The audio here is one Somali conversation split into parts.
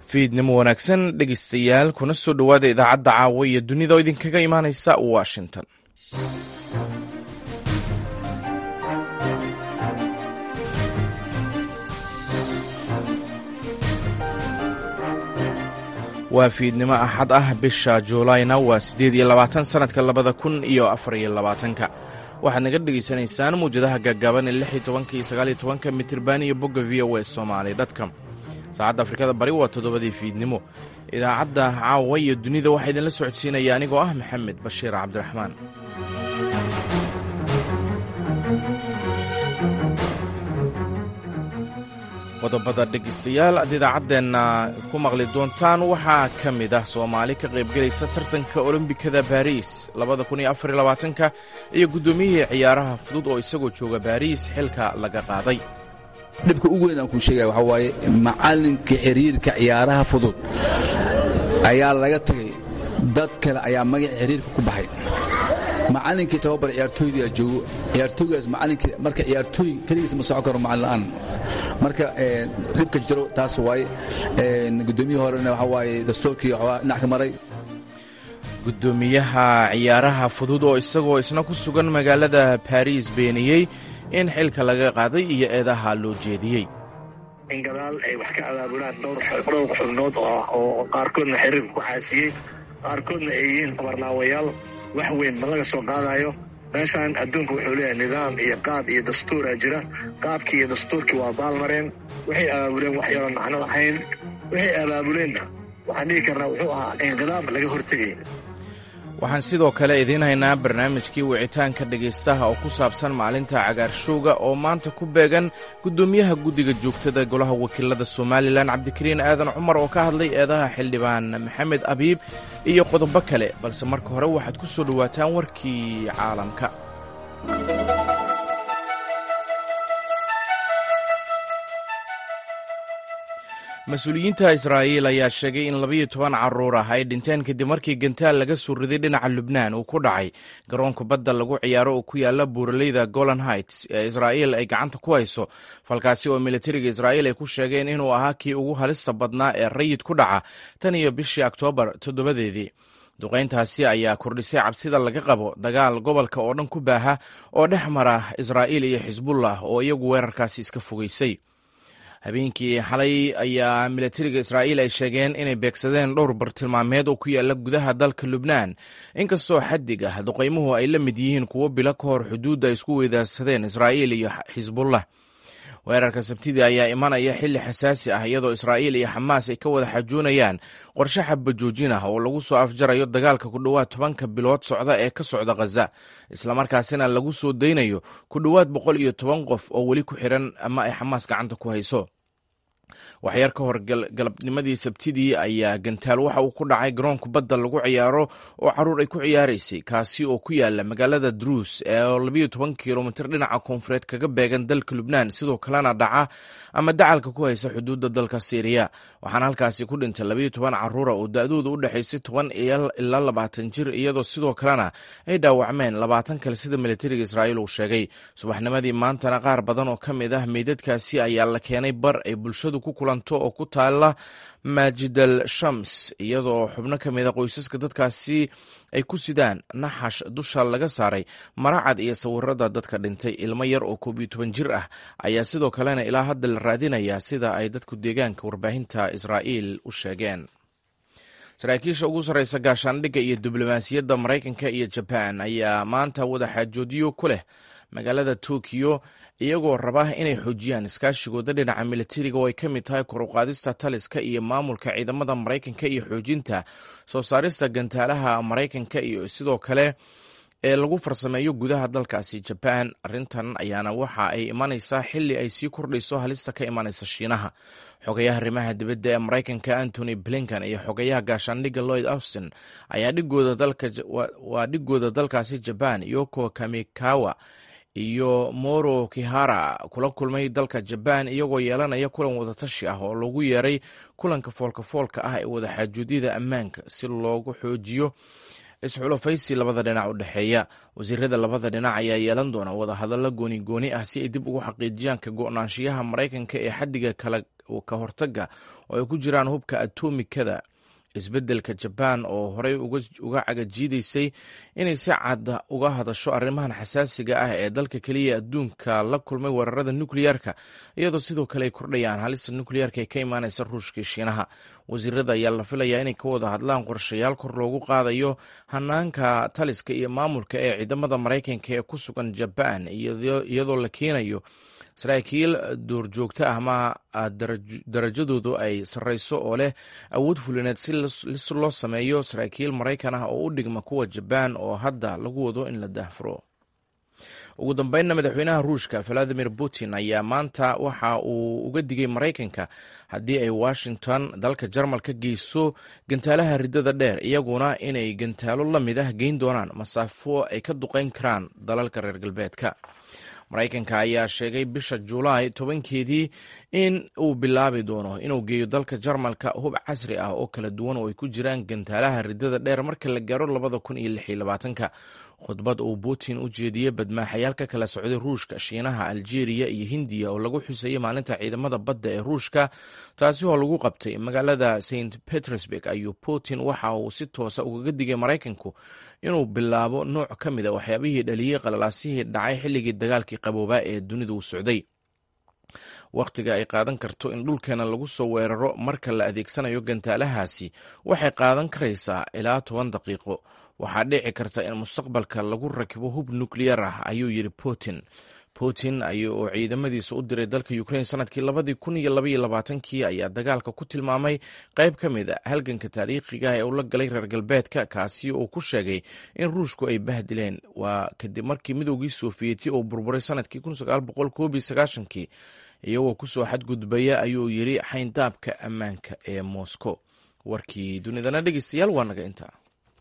fiidnimo wanaagsan dhegeystayaal kuna soo dhowaada idaacadda caawa iyo dunida oo idinkaga imaaneysa washington waa fiidnimo axad ah bisha juulayna waa siddeed iyo labaatan sannadka labada kun iyo afar iyo labaatanka waxaad naga dhegaysanaysaan mawjadaha gaagaaban ee lix iyo tobanka iyo sagaal iyo tobanka mitirban iyo bogga v o e somaali dtcom saacadda afrikada bari waa toddobadii fiidnimo idaacadda caawa iyo dunida waxaa idinla socodsiinaya anigoo ah maxamed bashiir cabdiraxmaan qodobada dhegeystayaal aad idaacaddeenna ku maqli doontaan waxaa ka mid ah soomaali ka qaybgelaysa tartanka olombikada baariis labada kun iyo afar iyo labaatanka iyo guddoomiyihii ciyaaraha fudud oo isagoo jooga baariis xilka laga qaaday dhibka ugu weyn aan kuu sheegaya waxaa waaye macallinka xiriirka ciyaaraha fudud ayaa laga tagay dad kale ayaa magaca xiriirka ku baxay macallinkii tababar ciyaartooydaa joogo ciyaartooygaas macallinkii marka ciyaartooy keligiis ma socon karo macallin la'aan marka dhibka jiro taas waaye guddoomiyihii horena waxaa waaye dastuurkii waxaa dhinac ka maray guddoomiyaha ciyaaraha fudud oo isagoo isna ku sugan magaalada baariis beeniyey in xilka laga qaaday iyo eedaha loo jeediyey in gadaal ay wax ka abaabulaan dhowr xubnood oo qaarkoodna xiriirka ku xaasiyey qaarkoodna ay yihiin tabarlaawayaal wax weyn ma laga soo qaadayo meeshaan adduunka wuxuu leeyahay nidaam iyo qaab iyo dastuuraa jira qaabkii iyo dastuurkii waa baalmareen waxay abaabuleen wax yaroon macno lahayn waxay abaabuleenna waxaan dhihi karnaa wuxuu ahaa inqidaab laga hortegay waxaan sidoo kale idiin haynaa barnaamijkii wicitaanka dhegaystaha oo ku saabsan maalinta cagaarshowga oo maanta ku beegan guddoomiyaha guddiga joogtada golaha wakiilada somalilan cabdikariin aadan cumar oo ka hadlay eedaha xildhibaan maxamed abiib iyo qodobo kale balse marka hore waxaad ku soo dhowaataan warkii caalamka mas-uuliyiinta israa'iil ayaa sheegay in labayo toban carruur ah ay dhinteen kadib markii gantaal laga soo riday dhinaca lubnaan uu ku dhacay garoonka badda lagu ciyaaro oo ku yaala buuraleyda golan heights ee israa'iil ay gacanta ku hayso falkaasi oo militariga israa'iil ay ku sheegeen inuu ahaa kii ugu halista badnaa ee rayid ku dhaca tan iyo bishii oktoobar toddobadeedii duqayntaasi ayaa kordhisay cabsida laga qabo dagaal gobolka oo dhan ku baaha oo dhex mara israa'iil iyo xisbullah oo iyagu weerarkaasi iska fogeysay habeenkii xalay ayaa militariga israa'iil ay sheegeen inay beegsadeen dhowr bartilmaameed oo ku yaala gudaha dalka lubnaan inkastoo xadig ah duqaymuhu ay la mid yihiin kuwo bilo ka hor xuduudda ay isku weydaarsadeen israa'iil iyo xisbullah weerarka sabtidii ayaa imanaya xilli xasaasi ah iyadoo israa'iil iyo xamaas ay ka wada xajoonayaan qorshe xabajoojin ah oo lagu soo afjarayo dagaalka ku dhowaad tobanka bilood socda ee ka socda khaza islamarkaasina lagu soo daynayo ku dhowaad boqol iyo toban qof oo weli ku xiran ama ay xamaas gacanta ku hayso waxyar ka hor galabnimadii sabtidii ayaa gantaal waxa uu ku dhacay garoonka badda lagu ciyaaro oo caruur ay ku ciyaaraysay kaasi oo ku yaala magaalada druus ee labayo toban kilomitir dhinaca koonfureed kaga beegan dalka lubnaan sidoo kalena dhaca ama dacalka ku haysa xuduudda dalka syriya waxaana halkaasi ku dhintay labayo toban caruura oo da-dooda u dhexaysay toban ilaa labaatan jir iyadoo sidoo kalena ay dhaawacmeen labaatan kale sida militariga israa'iil uu sheegay subaxnimadii maantana qaar badan oo ka mid ah meydadkaasi ayaa la keenay bar ay bulshadu ku oo ku taala maajidal shams iyadoo xubno ka mida qoysaska dadkaasi ay ku sidaan naxash dusha laga saaray maracad iyo sawirada dadka dhintay ilmo yar oo koob iyo toban jir ah ayaa sidoo kalena ilaa hadda la raadinayaa sida ay dadku deegaanka warbaahinta israa'iil u sheegeen saraakiisha ugu sarreysa gaashaandhigga iyo diblomaasiyadda maraykanka iyo jabaan ayaa maanta wadaxaajoodiyo ku leh magaalada tokiyo iyagoo raba inay xoojiyaan iskaashigooda dhinaca militariga oo ay ka mid tahay koruqaadista taliska iyo maamulka ciidamada maraykanka iyo xoojinta soo saarista gantaalaha maraykanka iyo sidoo kale ee lagu farsameeyo gudaha dalkaasi jabaan arrintan ayaana waxa ay imanaysaa xili ay sii kordhayso halista ka imanaysa shiinaha xogayaha arrimaha dibadda ee maraykanka antony blinkan iyo xogayaha gaashaandhigga lloyd austin ayaa waa dhigooda dalkaasi jabaan yoko kamikawa iyo moro kihara kula kulmay dalka jabaan iyagoo yeelanaya kulan wadatashi ah oo lagu yeeray kulanka foolka-foolka ah ee wadaxaajuudyada ammaanka si loogu xoojiyo isxulafaysi labada dhinac u dhexeeya wasiirada labada dhinac ayaa yeelan doona wadahadallo gooni gooni ah si ay dib ugu xaqiijiyaan ka go-naanshiyaha maraykanka ee xadiga kala ka hortaga oo ay ku jiraan hubka atomikada isbeddelka jabaan oo horey uga cagajiidaysay inay si cad uga hadasho arrimahan xasaasiga ah ee dalka keliya adduunka la kulmay weerarada nukliyeerka iyadoo sidoo kale ay kordhayaan halista nukliyeerka ee ka imaanaysa ruushka shiinaha wasiirada ayaa la filayaa inay ka wada hadlaan qorshayaal kor loogu qaadayo hanaanka taliska iyo maamulka ee ciidamada maraykanka ee ku sugan jabaan iyadoo la keenayo saraakiil duurjoogto ah ama darajadoodu ay sarreyso oo leh awood fulineed si loo sameeyo saraakiil maraykan ah oo u dhigma kuwa jabaan oo hadda lagu wado in la daahfuro ugu dambeynna madaxweynaha ruushka valadimir putin ayaa maanta waxa uu uga digay maraykanka haddii ay washington dalka jarmal ka geyso gantaalaha riddada dheer iyaguna inay gantaalo la mid ah geyn doonaan masaafo ay ka duqeyn karaan dalalka reer galbeedka maraykanka ayaa sheegay bisha julaay tobankeedii in uu bilaabi doono inuu geeyo dalka jarmalka hub casri ah oo kala duwan oo ay ku jiraan gantaalaha riddada dheer marka la gaaro labada kun iyo lix iyo labaatanka khudbad uu putin u jeediyey badmaaxayaal ka kala socday ruushka shiinaha aljeeriya iyo hindiya oo lagu xuseeyey maalinta ciidamada badda ee ruushka taasi oo lagu qabtay magaalada st petersburg ayuu putin waxa uu si toosa ugaga digay maraykanku inuu bilaabo nooc ka mid a waxyaabihii dhaliyey qalalaasihii dhacay xilligii dagaalkii qaboobaa ee dunidu u socday wakhtiga ay qaadan karto in dhulkeena lagu soo weeraro marka la adeegsanayo gantaalahaasi waxay qaadan karaysaa ilaa toban daqiiqo waxaa dhici karta in mustaqbalka lagu rakibo hub nukliyar ah ayuu yidhi putin putin oo ciidamadiisa u diray dalka ukrain sanadkii labadii kun iyo labaiyo labaatankii ayaa dagaalka ku tilmaamay qayb ka mid a halganka taariikhiga ee uu la galay reer galbeedka kaasi oo ku sheegay in ruushku ay bahdileen waa kadib markii midoogii sofiyeeti uu burburay sanadkii kii iyagoo kusoo xadgudbaya ayuu yidhi xayndaabka ammaanka ee moscow warkii dunidana dhegeystayaal waa naga intaa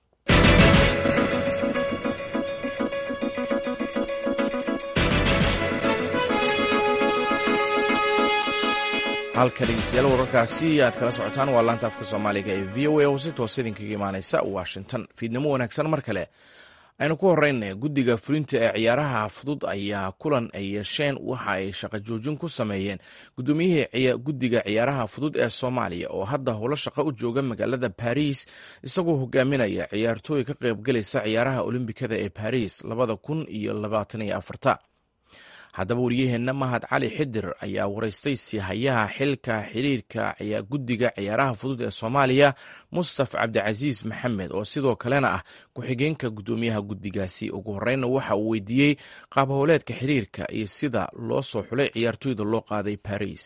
halka dhegeystayaal wararkaasi aad kala socotaan waa laanta afka soomaaliga ee v o a oo si toos idinkaga imaaneysa washington fiidnimo wanaagsan mar kale aynu ku horeyna guddiga fulinta ee ciyaaraha fudud ayaa kulan ay yeesheen waxa ay shaqo joojin ku sameeyeen gudoomiyihii guddiga ciyaaraha fudud ee soomaaliya oo hadda howlo shaqo u jooga magaalada baris isagoo hogaaminaya ciyaartooy ka qaybgalaysa ciyaaraha olombikada ee baris labada kun iyo labaatan iyo afarta haddaba wariyaheenna mahad cali xidir ayaa waraystay sihayaha xilka xiriirka guddiga ciyaaraha fudud ee soomaaliya mustaf cabdicasiis maxamed oo sidoo kalena ah ku-xigeenka guddoomiyaha guddigaasi ugu horeyna waxa uu weydiiyey qaab howleedka xiriirka iyo sida loo soo xulay ciyaartooyda loo qaaday baris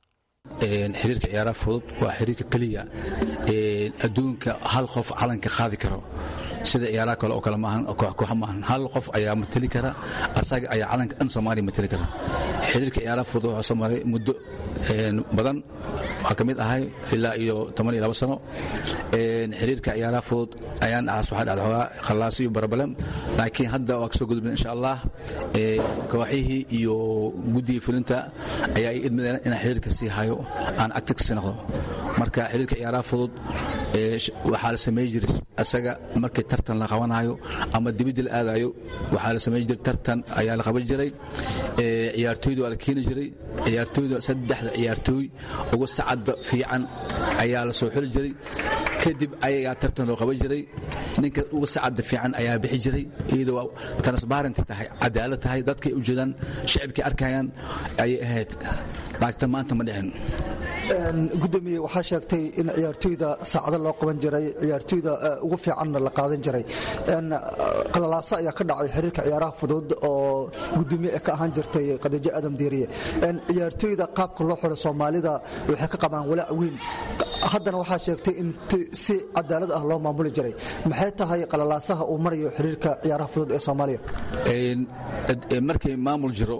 xiriirka ciyaaraha fudud waa xiriirka keliya adduunka hal qof calanka qaadi karo sida ciyaaraha kale oo kale maahan kooxa maahan hal qof ayaa mateli kara asaga ayaa calanka dhan soomaaliya mateli kara xiriirka ciyaaraha fudud waxaa soo maray muddo badan waxaa ka mid ahay ilaa iyo toban iyo labo sano xiriirka ciyaaraha fudud ayaan ahaas waxaa dhacda xoogaa khallaaso iyo barabalem laakiin hadda waa kasoo gudubna insha allah kooxihii iyo guddigii fulinta ayaa i idmadeen inaan xiriirka sii hayo aan actig sii noqdo marka xiriirka ciyaaraha fudud waxaa la samey jiray asaga markii tartan la qabanayo ama dibidda la aadayo waxaa la samey jiray tartan ayaa la qaban jiray ciyaartooyda waa la keeni jiray ciyaartooyda saddexda ciyaartooy ugu sacadda fiican ayaa la soo xuli jiray kadib ayagaa tartan loo qaban jiray ninka ugu sacadda fiican ayaa bixi jiray iyadoo transbarent tahay cadaalad tahay dadkay u jeedaan shacibkay arkayaan ayay ahayd laagta maanta ma dhicin gudoomiye waxaa sheegtay in ciyaartooyda saacado loo qaban jiray ciyaartooyda ugu fiicanna la qaadan jiray qalalaaso ayaa ka dhacay xiriirka ciyaaraha fudud oo gudoomiye ee ka ahaan jirtay qadajo aadam diiriye ciyaartooyda qaabka loo xiro soomaalida waxay ka qabaan walaac weyn haddana waxaa sheegtay in si cadaalad ah loo maamuli jiray maxay tahay qalalaasaha uu marayo xiriirka ciyaaraha fudud ee soomaaliya markay maamul jiro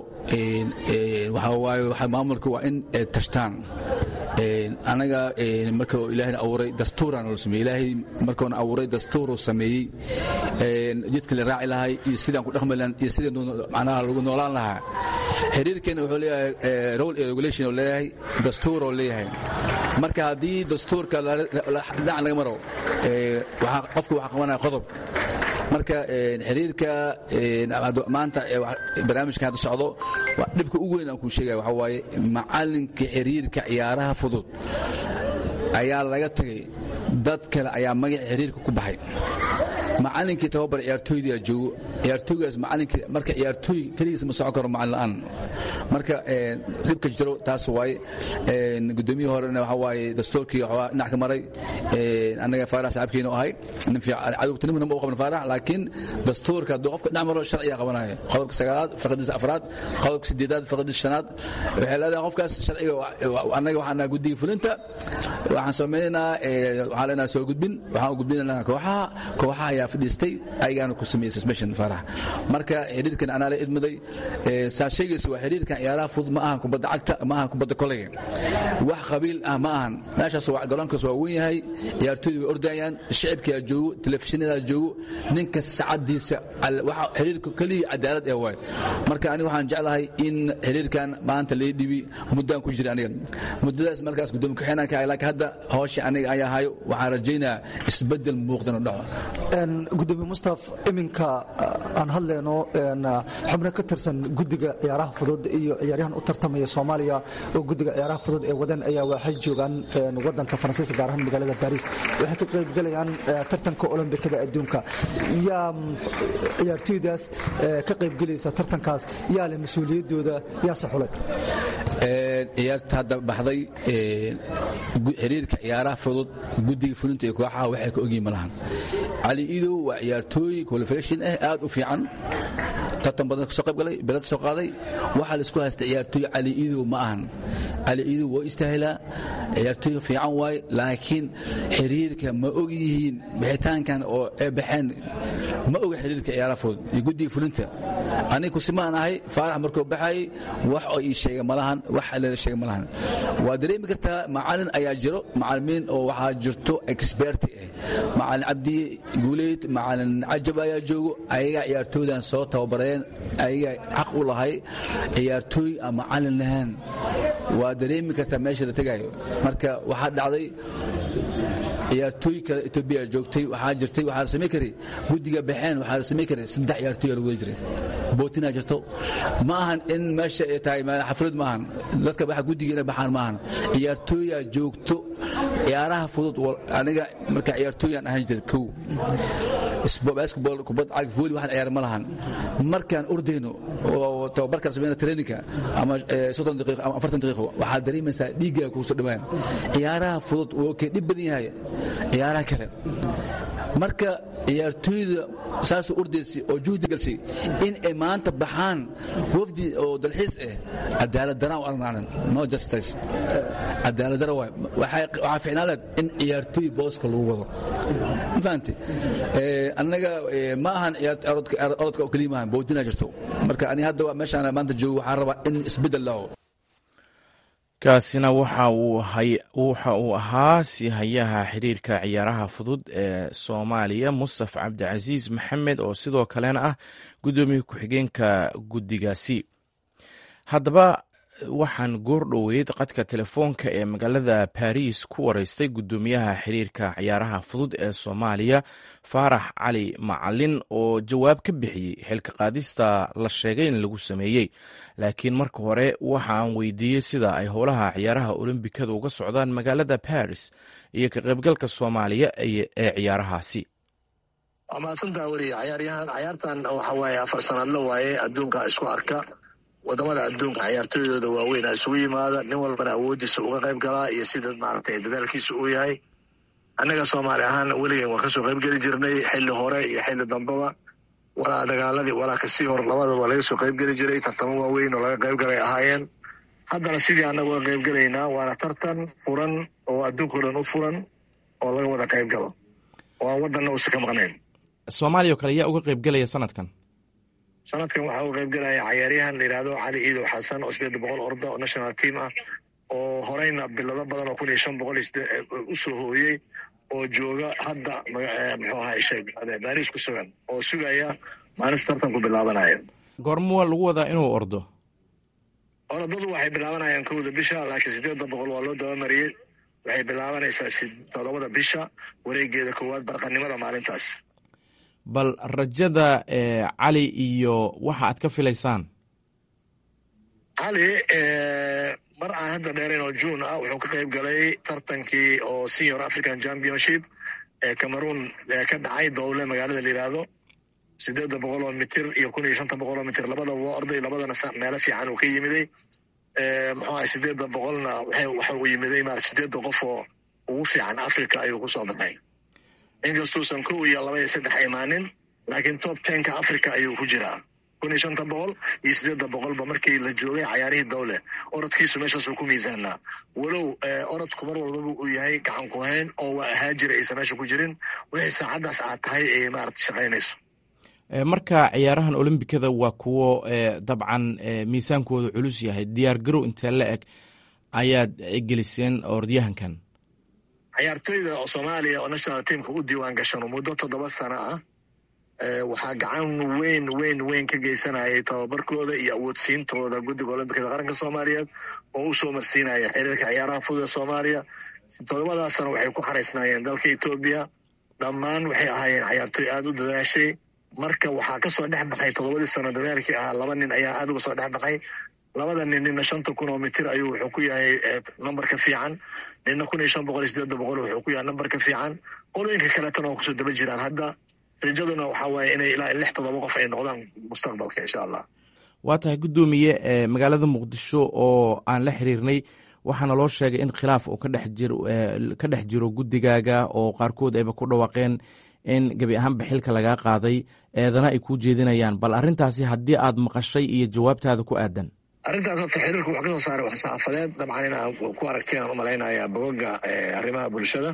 maamulka waa in tashtaan anaga marka ilaahayna abuuray dastuuraan la sameeyey ilaahay markuuna abuuray dastuuruu sameeyey jidka la raaci lahay iyo sidaan ku dhaqmi lahan iyo sidii macnaha lagu noolaan lahaa xiriirkeena wuxuu leeyahay role and regulation oo leeyahay dastuuroo leeyahay marka haddii dastuurka dhinac laga maro qofka waxaa qabanaya qodob marka xiriirka maanta barnaamijkan hadda socdo dhibka ugu weyn aan kuu sheegaya waxaa waaye macalinka xiriirka ciyaaraha fudud ayaa laga tagay dad kale ayaa magaca xiriirka ku baxay macalinkii tababar ciyaartooyda joogo ciyaartooygaas macalinka marka ciyaartooy keligiis ma socon karo macalin la'aan marka dhibka jiro taas waaye gudoomiyihii horena waxa waaye dastuurkii waxaa dhinac ka maray annaga faarax saxaabkiina ahay nin fiican cadowgtinimana ma u qaban faarax laakiin dastuurka hadduu qofka dhinac maro sharciga qabanaya qodobka sagaalaad farqadiisa afraad qodobka sideedaad farqadiisa shanaad waxay leedahay qofkaas sharciga annaga waxaan nahay guddiga fulinta waxaan samaynaynaa waxaan leenahay soo gudbin waxaan u gudbinaynaa kooxaha kooxaha ayaa fadhiistay ayagaana ku sameeyey suspension farax marka xiriirkan anaa la idmaday saa sheegaysa waa xiriirkan ciyaaraha fudud ma ahan kubadda cagta ma ahan kubadda koleyga wax qabiil ah ma ahan meeshaas garoonkaas waa weyn yahay ciyaartooydu way ordayaan shicibkaa joogo telefishinada joogo ninka sacadiisa waxa xiriirka keliya cadaalad ee waay marka aniga waxaan jeclahay in xiriirkan maanta lay dhibi muddaan ku jira aniga muddadaas markaas gudoomiye ku-xigeenaan ka ahay laakiin hadda hawsha aniga ayaa hayo waxaan rajaynayaa isbeddel muuqdan oo dhaco gudoomiye mustaf iminka aan hadlayno xubno ka tirsan guddiga ciyaaraha fudud iyo ciyaaryahan u tartamaya soomaaliya oo guddiga ciyaaraha fudud ee wadan ayaa waxay joogaan wadanka faransiiska gaar ahaan magaalada baris waxay ka qaybgalayaan tartanka olombikada adduunka yaa ciyaartooydaas ka qaybgelaysa tartankaas yaa leh mas-uuliyaddooda yaase xulay ciyaarta hadda baxday xiriirka ciyaaraha fudud guddiga fulinta iyo kooxaha waxay ka ogyihin ma lahan cali idow waa ciyaartooy qualification ah aad u fiican tartan badan kasoo qayb galay bilad soo qaaday waxaa laisku haysta ciyaartooy cali idow ma ahan cali idow waa istaahilaa ciyaartooy fiican waaye laakiin xiriirka ma og yihiin bixitaankan oo ay baxeen ma oga xiriirka ciyaaraha fudud iyo guddiga fulinta aniga kusimaan ahay faarax markuu baxayay wax oo ii sheega malahan wax leela sheega malahan waa dareemi kartaa macalin ayaa jiro macalimiin oo waxaa jirto experti ah macalin cabdi guuleyd macalin cajab ayaa joogo ayagaa ciyaartooydan soo tababareen ayagaa xaq u lahay ciyaartooy aan macalin lahaan waa dareemi kartaa meesha la tegaayo marka waxaa dhacday ciyaartooy kale etoobiya joogtay waxaa jirtay waxaa la samayn karay guddiga baxeen waxaa la samayn karay saddex ciyaartooy lagu wada jiray bootinaa jirto ma ahan in meesha ay tahay xaflad maahan dadka waxa guddiga inay baxaan maahan ciyaartooyaa joogto ciyaaraha fudud aniga marka ciyaartooyaan ahaan jiray kow basketball kubad cag volley waxaan ciyaar ma lahan markaan ordayno oo tababarkaan samayna traininka ama soddon daqiiqo ama afartan daqiiqo waxaad dareemaysaa dhiiggaa kugu soo dhawaan ciyaaraha fudud wuu kee dhib badan yahay ciyaaraha kale marka ciyaartooyda saasoo ordaysay oo juhdi galshay in ay maanta baxaan wafdi oo dalxiis ah cadaalad daraan u arnaanan no justice cadaalad dara waay waxaa ficnaan leed in ciyaartooy booska lagu wado ma fahamte annaga ma ahan orodka oo keliya maahan boodinaa jirto marka ani hadda meeshaan maanta joogo waxaan rabaa in isbeddel laho kaasina waxa uu ahaa sihayaha xiriirka ciyaaraha fudud ee soomaaliya mustaf cabdicasiis maxamed oo sidoo kalena ah guddoomiye ku-xigeenka guddigaasi haddaba waxaan goor dhoweyd qadka telefoonka ee magaalada baris ku wareystay guddoomiyaha xiriirka ciyaaraha fudud ee soomaaliya faarax cali macalin oo jawaab ka bixiyey xilka qaadista la sheegay in lagu sameeyey laakiin marka hore waxaan weydiiyey sida ay howlaha ciyaaraha olombikada uga socdaan magaalada baris iyo ka qaybgalka soomaaliya ee ciyaarahaasi waa mahadsantaa weriye cayaaryahan cayaartan waxa waaye afar sanaadla waaye adduunka isku arka wadamada adduunka ciyaartooydooda waaweyn isugu yimaada nin walbana awoodiisa uga qayb galaa iyo sida maaragtay dadaalkiisa uu yahay annaga soomaali ahaan weligeen waan kasoo qayb geli jirnay xilli hore iyo xilli dambaba walaa dagaaladii walaa kasii hor labadaba waa laga soo qayb geli jiray tartamo waaweyn oo laga qayb galay ahaayeen haddana sidii annaga uga qayb gelaynaa waana tartan furan oo adduunkao dhan u furan oo laga wada qayb galo oo aan waddanna uusa ka maqnayn soomaaliya oo kale yaa uga qayb gelaya sanadkan sanadkan waxaa uga qayb galaya cayaaryahan la yidhahdo cali iidow xasan oo sideed boqol orda oo national team ah oo horeyna bilado badan oo kun iyo shan boqol u soo hooyey oo jooga hadda muxuu ahaa sheeg baris ku sugan oo sugaya maalinta tartanku bilaabanaya goormuwa lagu wadaa inuu ordo orodadu waxay bilaabanayaan kowda bisha laakiin sideedda boqol waa loo dabamariyey waxay bilaabanaysaa todobada bisha wareegeeda koowaad barqanimada maalintaas bal rajada cali iyo waxa aad ka filaysaan cali mar aan hadda dheerayn oo juun ah wuxuu ka qayb galay tartankii oo senior african championship ee cameroon ka dhacay dowle magaalada la yidhaahdo sideedda boqol oo mitir iyo kun iyo shanta boqol oo mitir labadaba waa orday labadana meelo fiican uu ka yimiday muxuu ahay sideedda boqolna waxa uu yimiday ma sideedda qof oo ugu fiican africa ayuu kusoo baxay inkastuusan kow iyo laba iyo saddex imaanin laakiin top tenka africa ayuu ku jiraa kun iyo shanta boqol iyo sideedda boqolba markii la joogay cayaarihii dowle orodkiisu meeshaasuu ku miisaanaa walow orodku mar walbaba uu yahay gacan ku hayn oo waa ahaa jira aysan meesha ku jirin wixii saacaddaas aad tahay ay maarata shaqaynayso marka ciyaarahan olombikada waa kuwo dabcan miisaankooda culus yahay diyaar garow intee la eg ayaad geliseen orodyahankan ciyaartoyda oo soomaaliya oo national teamka u diiwaan gashano muddo toddoba sano ah waxaa gacan weyn weyn weyn ka geysanayay tababarkooda iyo awoodsiintooda guddiga olombikada qaranka soomaaliyeed oo u soo marsiinaya xiriirka ciyaaraha fudud ee soomaaliya toddobadaas sano waxay ku xaraysnaayeen dalka etoobiya dhammaan waxay ahaayeen ciyaartoy aada u dadaashay marka waxaa kasoo dhex baxay toddobadii sano dadaalkii ahaa laba nin ayaa aada uga soo dhex baxay labada nin nina shanta kun oo mitir ayuu wuxuu ku yahay numberka fiican nina kun iyo shan boqol iyo sideedda boqol wuxuu ku yahay numberka fiican qolooyinka kaletana waa kusoo daba jiraan hadda rajaduna waxaa waaye inay ilaa lix toddoba qof ay noqdaan mustaqbalka insha allah waa tahay guddoomiye magaalada muqdisho oo aan la xiriirnay waxaana loo sheegay in khilaaf uu kadhex jiro ka dhex jiro guddigaaga oo qaarkood ayba ku dhawaaqeen in gebi ahaanba xilka lagaa qaaday eedana ay kuu jeedinayaan bal arrintaasi haddii aad maqashay iyo jawaabtaada ku aadan arrintaas horta xiriirku wuxuu kasoo saaray wax saxaafadeed dabcan inaa ku aragteen aan u malaynayaa bogoga arrimaha bulshada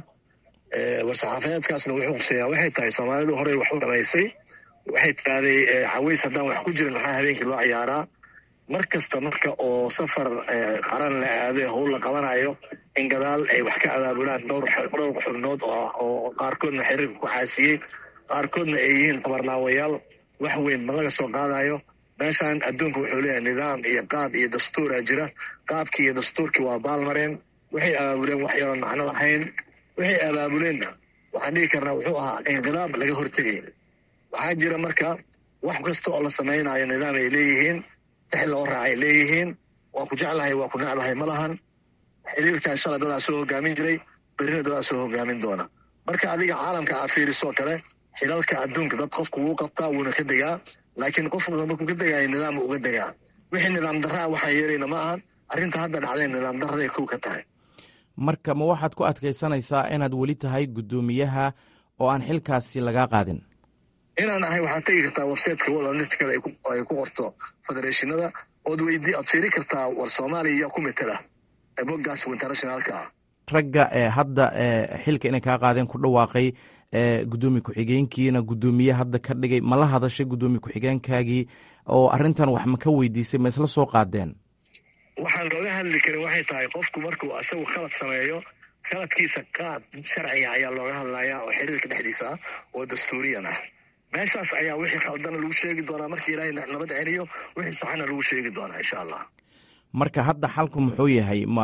war-saxaafadeedkaasna wuxuu quseeyaa waxay tahay soomaalidu horey wax u dhamaysay waxay tidahday caways haddaan wax ku jirin maxaa habeenkii loo ciyaaraa mar kasta marka oo safar qaran la aade howl la qabanayo in gadaal ay wax ka abaabulaan dhowr dhowr xubnood oo qaarkoodna xiriirka ku xaasiyey qaarkoodna ay yihiin tabarlaawayaal wax weyn ma laga soo qaadayo meeshan adduunka wuxuu leeyahay nidaam iyo qaab iyo dastuura jira qaabkii iyo dastuurkii waa baalmareen waxay abaabuleen wax yaroon macno lahayn waxay abaabuleenna waxaan dhigi karnaa wuxuu ahaa inqilaab laga hortegay waxaa jira marka wax kasta oo la samaynayo nidaam ay leeyihiin tix loo raacay leeyihiin waa ku jeclahay waa ku necbahay ma lahan xiriirkan shala dadaa soo hogaamin jiray berina dadaa soo hogaamin doona marka adiga caalamka aa fiirisoo kale xilalka adduunka dad qofku wuu qabtaa wuuna ka degaa laakiin qofku markuu ka degaayo nidaam uga degaa wixii nidaam darraa waxaan yeerayna ma ahan arrinta hadda dhacday nidaam darraday kow ka tahay marka ma waxaad ku adkaysanaysaa inaad weli tahay guddoomiyaha oo aan xilkaasi lagaa qaadin inaan ahay waxaad tegi kartaa websiteka world atleticada ay ku qorto federeeshinada ood weydii oad fiiri kartaa war soomaaliya yaa ku metela boggaas internationalka ah ragga ee hadda xilka inay kaa qaadeen ku dhawaaqay gudoomiye ku-xigeenkiina guddoomiye hadda ka dhigay ma la hadashay guddoomiye ku-xigeenkaagii oo arrintan wax ma ka weydiisay ma isla soo qaadeen waxaan looga hadli karin waxay tahay qofku markuu asagu khalad sameeyo khaladkiisa qaad sharciga ayaa looga hadlayaa oo xiriirka dhexdiisa ah oo dastuuriyan ah meeshaas ayaa wixii khaldana lagu sheegi doonaa markii ilaahay nabad celiyo wixii saxana lagu sheegi doonaa insha allah marka hadda xalku muxuu yahay ma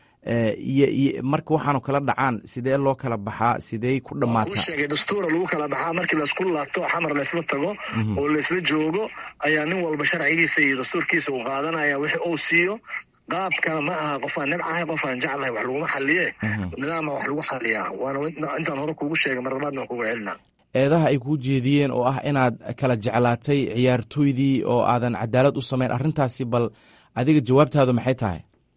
marka waxaanu kala dhacaan sidee loo kala baxaa sidee ku dhammaataa sheegay dastuura lagu kala baxaa markii laysku laabto xamar laysla tago oo laysla joogo ayaa nin walba sharcigiisa iyo dastuurkiisa uu qaadanaya wixii uu siiyo qaabkana ma aha qofaan nibcahay qofaan jeclahay wax laguma xaliye nidaama wax lagu xaliyaa waana intaan hore kuugu sheegay marlabaadna kugu celina eedaha ay kuu jeediyeen oo ah inaad kala jeclaatay ciyaartooydii oo aadan cadaalad u samayn arrintaasi bal adiga jawaabtaadu maxay tahay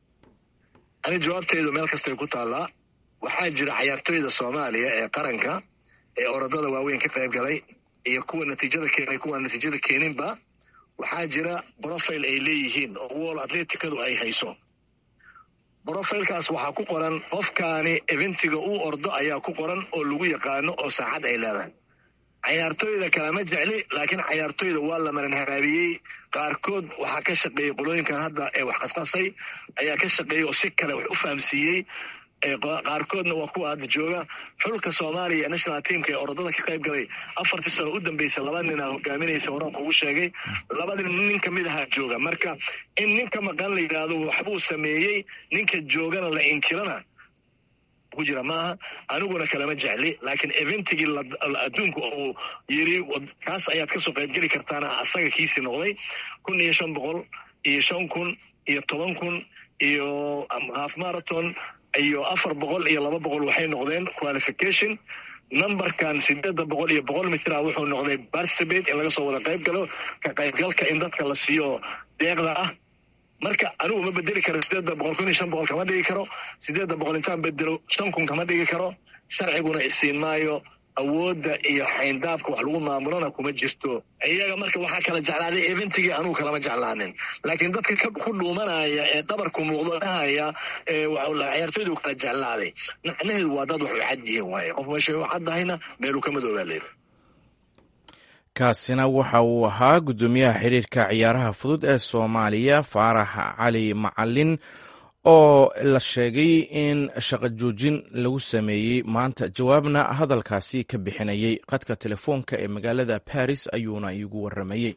ani jawaabteydu meel kastay ku taallaa waxaa jira cayaartooyda soomaaliya ee qaranka ee orodada waaweyn ka qayb galay iyo kuwa natiijada keenay kuwa natiijada keeninba waxaa jira brofile ay leeyihiin oo wol atleticadu ay hayso brofilekaas waxaa ku qoran qofkaani eventiga uu ordo ayaa ku qoran oo lagu yaqaano oo saacad ay leedahay cayaartooyda kalama jecli laakiin cayaartooyda waa la maran haraabiyey qaarkood waxaa ka shaqeeyey qolooyinkan hadda ee wax qasqasay ayaa ka shaqeeyey oo si kale wax u fahamsiiyey qaarkoodna waa kuwa hadda jooga xulka soomaaliya ee national teamka ee orodada ka qayb galay afartii sano u dambeysay laba ninaa hogaaminaysa horaan kugu sheegay labadi nin kamid ahaa jooga marka in ninka maqan la yidhaahdo waxbuu sameeyey ninka joogana la inkirana ku jira maaha aniguna kalama jecli laakiin eventigii adduunku uu yiri kaas ayaad kasoo qaybgeli kartaana asaga kiisii noqday kun iyo shan boqol iyo shan kun iyo toban kun iyo half marathon iyo afar boqol iyo laba boqol waxay noqdeen qualification numberkan sideedda boqol iyo boqol mitra wuxuu noqday barsabate in laga soo wada qayb galo ka qaybgalka in dadka la siiyo deeqda ah marka anigu ma bedeli karo sideedda boqol kun iyo shan boqol kama dhigi karo sideedda boqol intaan bedelo shan kun kama dhigi karo sharciguna isiin maayo awoodda iyo xayndaabka wax lagu maamulona kuma jirto iyaga marka waxaa kala jeclaaday eventigii anugu kalama jeclaanin laakiin dadka ku dhuumanaya ee dhabarku muuqdo dhahaya ciyaartooydu kala jeclaaday macnaheedu waa dad waxu cad yihiin waaye qof meesha u caddahayna meeluu ka madoobaa leeyahy kaasina waxa uu ahaa guddoomiyaha xiriirka ciyaaraha fudud ee soomaaliya faarax cali macalin oo la sheegay in shaqo joojin lagu sameeyey maanta jawaabna hadalkaasi ka bixinayay qadka telefoonka ee magaalada baris ayuuna iigu waramayey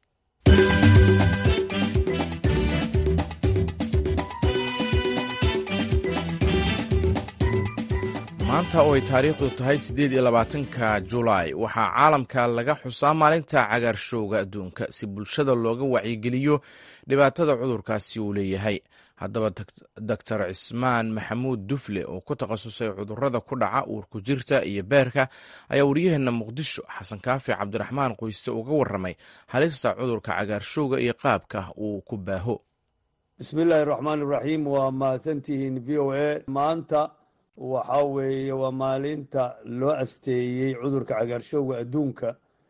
maanta oo ay taariikhdu tahay siddeed iyo labaatanka julaay waxaa caalamka laga xusaa maalinta cagaarshowga adduunka si bulshada looga wacyigeliyo dhibaatada cudurkaasi uu leeyahay haddaba doctor cismaan maxamuud dufle oo ku takhasusay cudurada ku dhaca uurku jirta iyo beerka ayaa waryaheena muqdisho xasan kaafi cabdiraxmaan qoyste uga waramay halista cudurka cagaarshowga iyo qaabka uu ku baaho bismillaahi raxmaan iraxiim waa mahadsantihiin v o a maanta waxaa weeye waa maalinta loo asteeyey cudurka cagaarshowga adduunka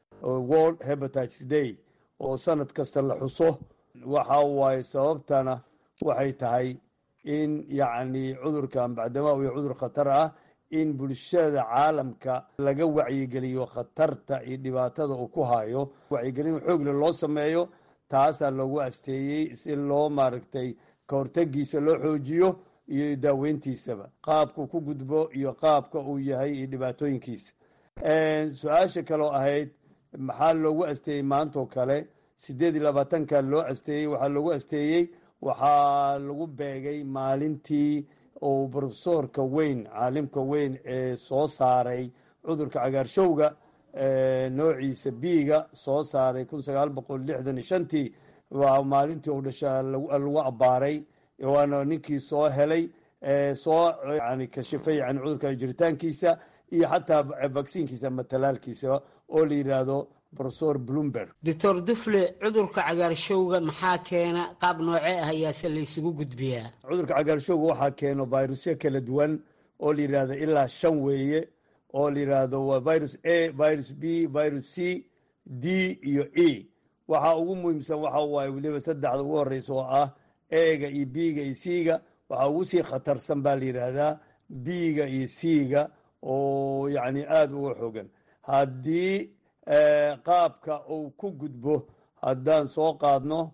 world hebatites day oo sanad kasta la xuso waxa waaye sababtana waxay tahay in yacni cudurkan bacdamaa uu cudur khatar ah in bulshada caalamka laga wacyigeliyo khatarta iyo dhibaatada uu ku hayo wacyigelin xoogle loo sameeyo taasaa loogu asteeyey si loo maaragtay ka hortegiisa loo xoojiyo iyo daaweyntiisaba qaabka ku gudbo iyo qaabka uu yahay iyo dhibaatooyinkiisa su-aasha kaloo ahayd maxaa loogu asteeyey maantoo kale siddeed iyo labaatanka loo asteeyey waxaa loogu asteeyey waxaa lagu beegay maalintii uu brofesorka weyn caalimka weyn ee soo saaray cudurka cagaarshowga noociisa biiga soo saaray kun sagaal boqol lixdan iyo shantii waa maalintii uu dhashaa lagu abbaaray waana ninkii soo helay soo yani kashifay yani cudurka jiritaankiisa iyo xataa vacsiinkiisa ama talaalkiisa oo la yidhaahdo profesor bloomberg doctor dufle cudurka cagaarshowga maxaa keena qaab noocee ah ayaase laysugu gudbiyaa cudurka cagaarshowga waxaa keeno virusyo kala duwan oo la yidhaahdo ilaa shan weeye oo la yidhaahdo waa virus a virus b virus c d iyo e waxaa ugu muhiimsan waxa waaye weliba saddexda ugu horeysa oo ah ega iyo b-ga iyo c-ga waxaa ugu sii khatarsan baa la yidhaahdaa b-ga iyo c-ga oo yacni aada uga xogan haddii qaabka uu ku gudbo haddaan soo qaadno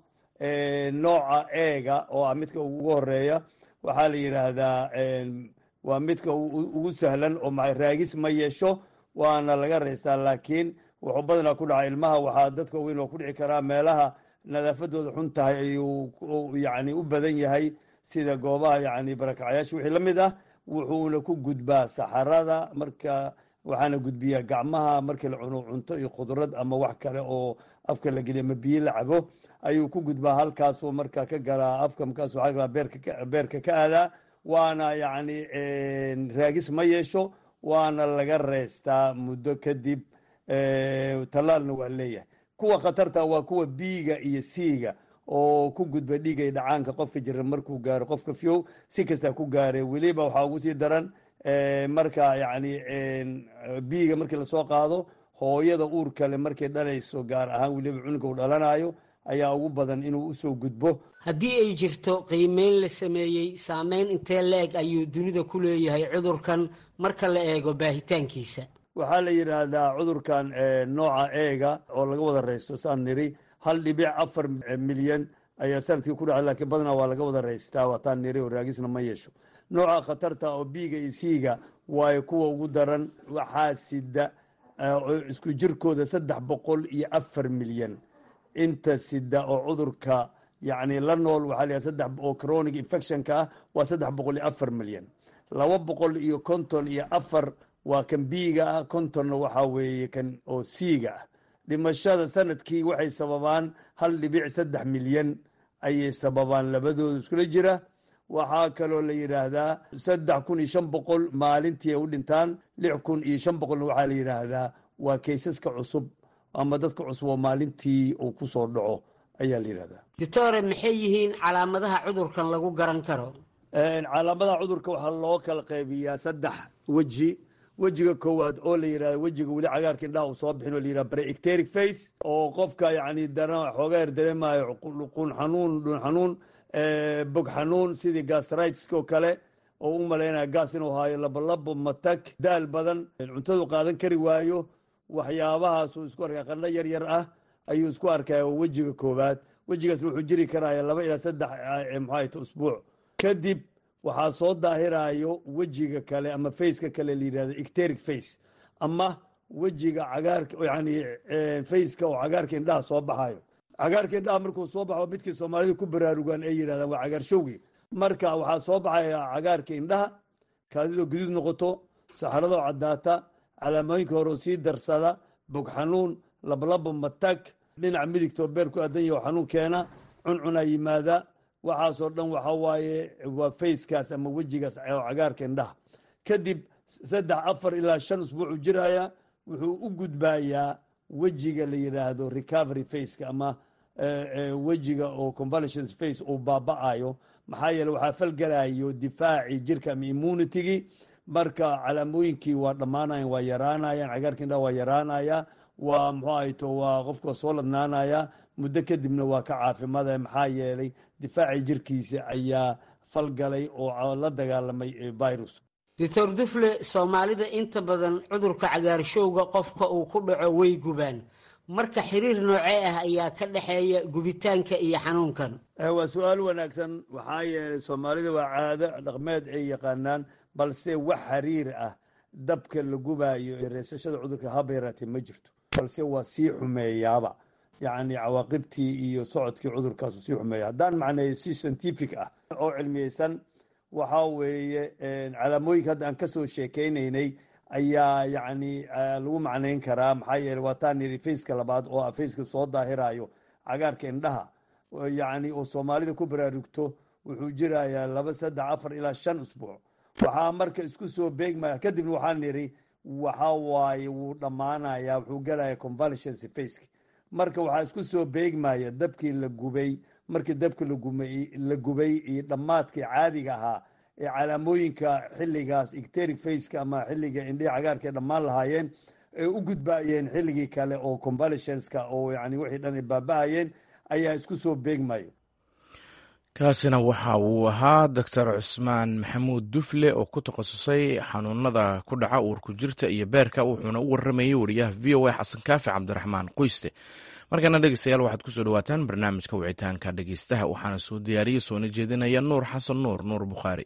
nooca eega oo ah midka ugu horeeya waxaa la yidhaahdaa waa midka ugu sahlan oo raagis ma yeesho waana laga reystaa laakiin wuxuu badanaa ku dhaca ilmaha waxaa dadka weyn oo ku dhici karaa meelaha nadaafadooda xun tahay ayuu yani u badan yahay sida goobaha yani barakacyaasha wixii la mid ah wuxuuna ku gudbaa saxarada marka waxaana gudbiyaa gacmaha markii la cuno cunto iyo khudrad ama wax kale oo afka la geliya ama biyo la cabo ayuu ku gudbaa halkaasuu marka ka galaa afka markaas waxaa galaa beerka ka aadaa waana yacni raagis ma yeesho waana laga reystaa muddo kadib tallaalna waa leeyahay kuwa khatarta waa kuwa biiga iyo siiga oo ku gudba dhiigay dhacaanka qofka jira markuu gaaro qofka fiow si kasta ku gaare weliba waxaa ugu sii daran marka yani biiga markii lasoo qaado hooyada uur kale markay dhalayso gaar ahaan weliba cunuga uu dhalanayo ayaa ugu badan inuu usoo gudbo haddii ay jirto qiimeyn la sameeyey saameyn intee la-eg ayuu dunida ku leeyahay cudurkan marka la eego baahitaankiisa waxaa la yidhaahdaa cudurkan nooca eega oo laga wada reysto saan niri hal dhibic afar milyan ayaa sanadkii ku dhaca lakiin badanaa waa laga wada reystaa waataan niri oo raagisna ma yeesho nooca khatarta oo biiga iyo siiga waayo kuwa ugu daran waxaa sida isku jirkooda saddex boqol iyo afar milyan inta sida oo cudurka yacni la nool waxaa la yidhaha saddex oo chronic infectionka ah waa saddex boqol iyo afar milyan laba boqol iyo konton iyo afar waa kan biiga ah kontonna waxaa weeye kan oo siiga ah dhimashada sanadkii waxay sababaan hal dhibic saddex milyan ayay sababaan labadooda iskula jira waxaa kaloo la yidhaahdaa saddex kun iyo shan boqol maalintii ay u dhintaan lix kun iyo shan boqolna waxaa la yidhaahdaa waa kaysaska cusub ama dadka cusub oo maalintii uu ku soo dhaco ayaa la yidhahdaa doctore maxay yihiin calaamadaha cudurkan lagu garan karo calaamadaha cudurka waxaa loo kala qaybiyaa saddex weji wejiga koowaad oo la yidhahda wejiga weli cagaarka indhaha uu soo bixin oo la yidhahda preecteric face oo qofka yacni dara xoogaa yar dareemayo qun xanuun dhun xanuun bog xanuun sidii gastritiska oo kale oo u malaynaya gaas inuu haayo labolabo matag daal badan cuntadu qaadan kari waayo waxyaabahaasuu isku arkaya qandho yar yar ah ayuu isku arkaya wejiga koowaad wejigaas wuxuu jiri karaya laba ilaa saddex maxaayta usbuuc kadib waxaa soo daahirayo wejiga kale ama faceka kale la yidhahdo ecteric face ama wejiga cagaarka yani faceka oo cagaarka indhaha soo baxayo cagaarka indhaha markuu soo baxo midkii soomaalida ku baraarugaan ay yidhahdaan waa cagaarshowgi marka waxaa soo baxaya cagaarka indhaha kaadidoo guduud noqoto saxaradoo caddaata calaamooyinka hore oo sii darsada bog xanuun lablabo matag dhinaca midigtoo beer ku aadan yaho xanuun keena cuncunaa yimaada waxaasoo dhan waxa waaye waa facekaas ama wejigaas oo cagaarka indhaha kadib saddex afar ilaa shan usbuucu jiraya wuxuu u gudbayaa wejiga la yidhaahdo recovery faceka ama wejiga oo convalescence face uu baaba'ayo maxaa yeele waxaa falgelayo difaacii jirka ama immunitygii marka calaamooyinkii waa dhammaanayan waa yaraanayaan cagaarka indhaha waa yaraanaya waa muxuu ahayto waa qofka soo ladnaanaya muddo kadibna waa ka caafimaadaya maxaa yeelay difaacii jirkiisa ayaa falgalay oo la dagaalamay virus doctor dufle soomaalida inta badan cudurka cagaarshowga qofka uu ku dhaco way gubaan marka xiriir noocee ah ayaa ka dhexeeya gubitaanka iyo xanuunkan waa su-aal wanaagsan waxaa yeelay soomaalida waa caado dhaqmeed ay yaqaanaan balse wax xiriir ah dabka la gubaayo ee reesashada cudurka haba yaraatee ma jirto balse waa sii xumeeyaaba yacni cawaaqibtii iyo socodkii cudurkaasu sii xumeeya haddaan macneeyo si scientific ah oo cilmiyeysan waxaa weeye calaamooyinka hadda aan kasoo sheekeynaynay ayaa yacni lagu macnayn karaa maxaa yeele waa taan yidhi faceka labaad oo ah faceka soo daahirayo cagaarka indhaha yacni oo soomaalida ku baraarugto wuxuu jirayaa laba saddex afar ilaa shan usbuuc waxaa marka isku soo beegmaya kadibna waxaan nidhi waxa waaye wuu dhammaanaya wuxuu gelaya convalescence faceka marka waxaa isku soo beegmaya dabkii la gubay markii dabka la gubay iyo dhammaadkii caadiga ahaa ee calaamooyinka xilligaas ecteric faceka ama xilliga indhihi cagaarka dhammaan lahaayeen ee u gudbaayeen xilligii kale oo convalescenska oo yani wixii dhan ay baaba-ayeen ayaa isku soo beegmaya kaasina waxa uu ahaa doctor cusmaan maxamuud dufle oo ku takhasusay xanuunada ku dhaca uurku jirta iyo beerka wuxuuna u waramayey wariyaha v o a xasan kaafi cabdiraxmaan qoyste markana dhegeystayaal waxaad kusoo dhawaataan barnaamijka wicitaanka dhegeystaha waxaana soo diyaariyey soona jeedinaya nuur xasan nuur nuur bukhaari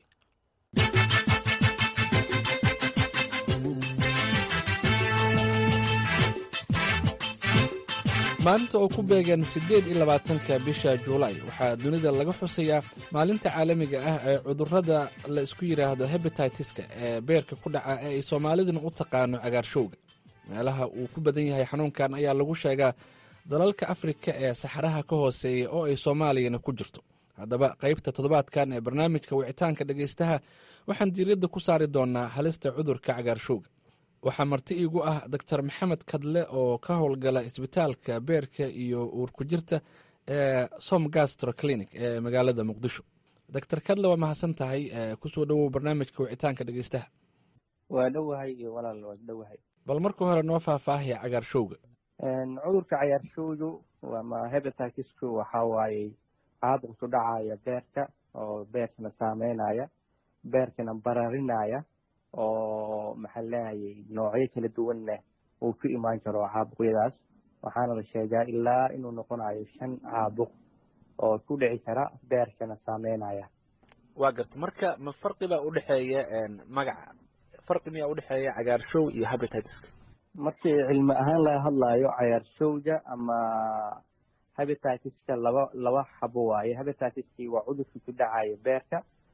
maalinta oo ku beegan siddeed iyo labaatanka bisha juulaay waxaa dunida laga xusayaa maalinta caalamiga ah ee cudurrada la isku yidhaahdo hebetitiska ee beerka ku dhaca ee ay soomaaliduna u taqaano cagaarshowga meelaha uu ku badan yahay xanuunkan ayaa lagu sheegaa dalalka afrika ee saxaraha ka hooseeya oo ay soomaaliyana ku jirto haddaba qaybta toddobaadkan ee barnaamijka wicitaanka dhegaystaha waxaan diiradda ku saari doonaa halista cudurka cagaarshowga waxaa marti iigu ah doctor maxamed kadle oo ka howlgala isbitaalka beerka iyo uurku jirta ee som gastro clinic ee magaalada muqdisho doctor kadle waa mahadsan tahay kusoo dhowow barnaamijka wicitaanka dhegeystaha waa dhowahay iyo walaal waa dhowahay bal marka hore noo faahfaahaya cagaarshowga cudurka cagaarshowgu ama hebatitisku waxaa waaye caabuq ku dhacaya beerka oo beerkana saameynaya beerkana bararinaya oo maxaa leehayay noocyo kala duwanna uu ku imaan karo caabuqyadaas waxaana la sheegaa ilaa inuu noqonayo shan caabuq oo ku dhici kara beerkana saameynaya waa garta marka ma farqi baa udhexeeya magaca farqi miyaa udhexeeya cagaarshow iyo habititiska markii cilmi ahaan laga hadlayo cagaarshowga ama habititiska laba laba xabo waaye habititiskii waa cudurkii ku dhacaya beerka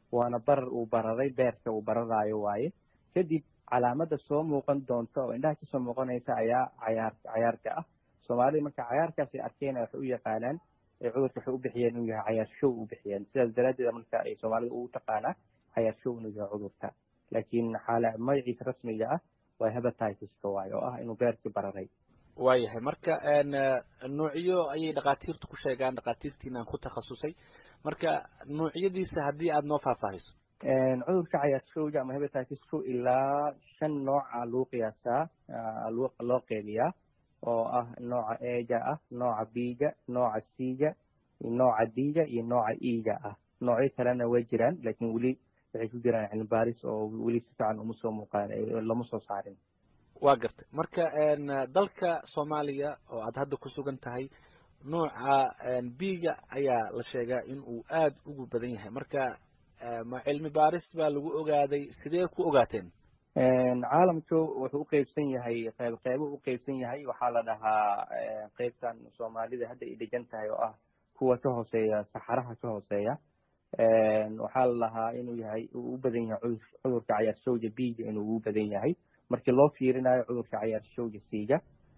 waana barar uu bararay beerka uu bararaayo waaye kadib calaamada soo muuqan doonta oo indhaha kasoo muuqanaysa ayaa cayaar cayaarka ah soomaalida marka cayaarkaas ay arkeen waxay u yaqaanaan cudurka waxay u bixiyeen inuu yahay cayaar show u bixiyeen sidaas daraaddeed marka ay soomaalida ugu taqaanaa cayaar show inuu yahay cudurka laakiin xaala magaciisa rasmiga ah waa hebatitis-ka waaye oo ah inuu beerkii bararay waayahay marka nuucyo ayay dhakhaatiirtu ku sheegaan dhakhaatiirtiinaan ku takhasusay marka nuucyadiisa haddii aada noo faahfaahiso cudurka cayaarshowga ama hebatitis-ku ilaa shan nooca lagu qiyaasaa loo qeybiyaa oo ah nooca eega ah nooca biga nooca siga nooca diga iyo nooca iga ah noocyo kalena way jiraan laakiin weli waxay ku jiraan cilmi baaris oo weli si fiican uma soo muuqaan lama soo saarin waa gartay marka dalka soomaaliya oo aad hadda ku sugan tahay nooca biga ayaa la sheegaa in uu aada ugu badan yahay marka ma cilmi baaris baa lagu ogaaday sidee ku ogaateen caalamku wuxuu uqeybsan yahay qeyb qeybo uqeybsan yahay waxaa la dhahaa qeybtan soomaalida hadda ay degan tahay oo ah kuwa ka hooseeya saxaraha ka hooseeya waxaa la dhahaa inuu yahay uu u badan yahay cudurka cayaarshowga biga inuu ugu badan yahay markii loo fiirinayo cudurka cayaarshowga siiga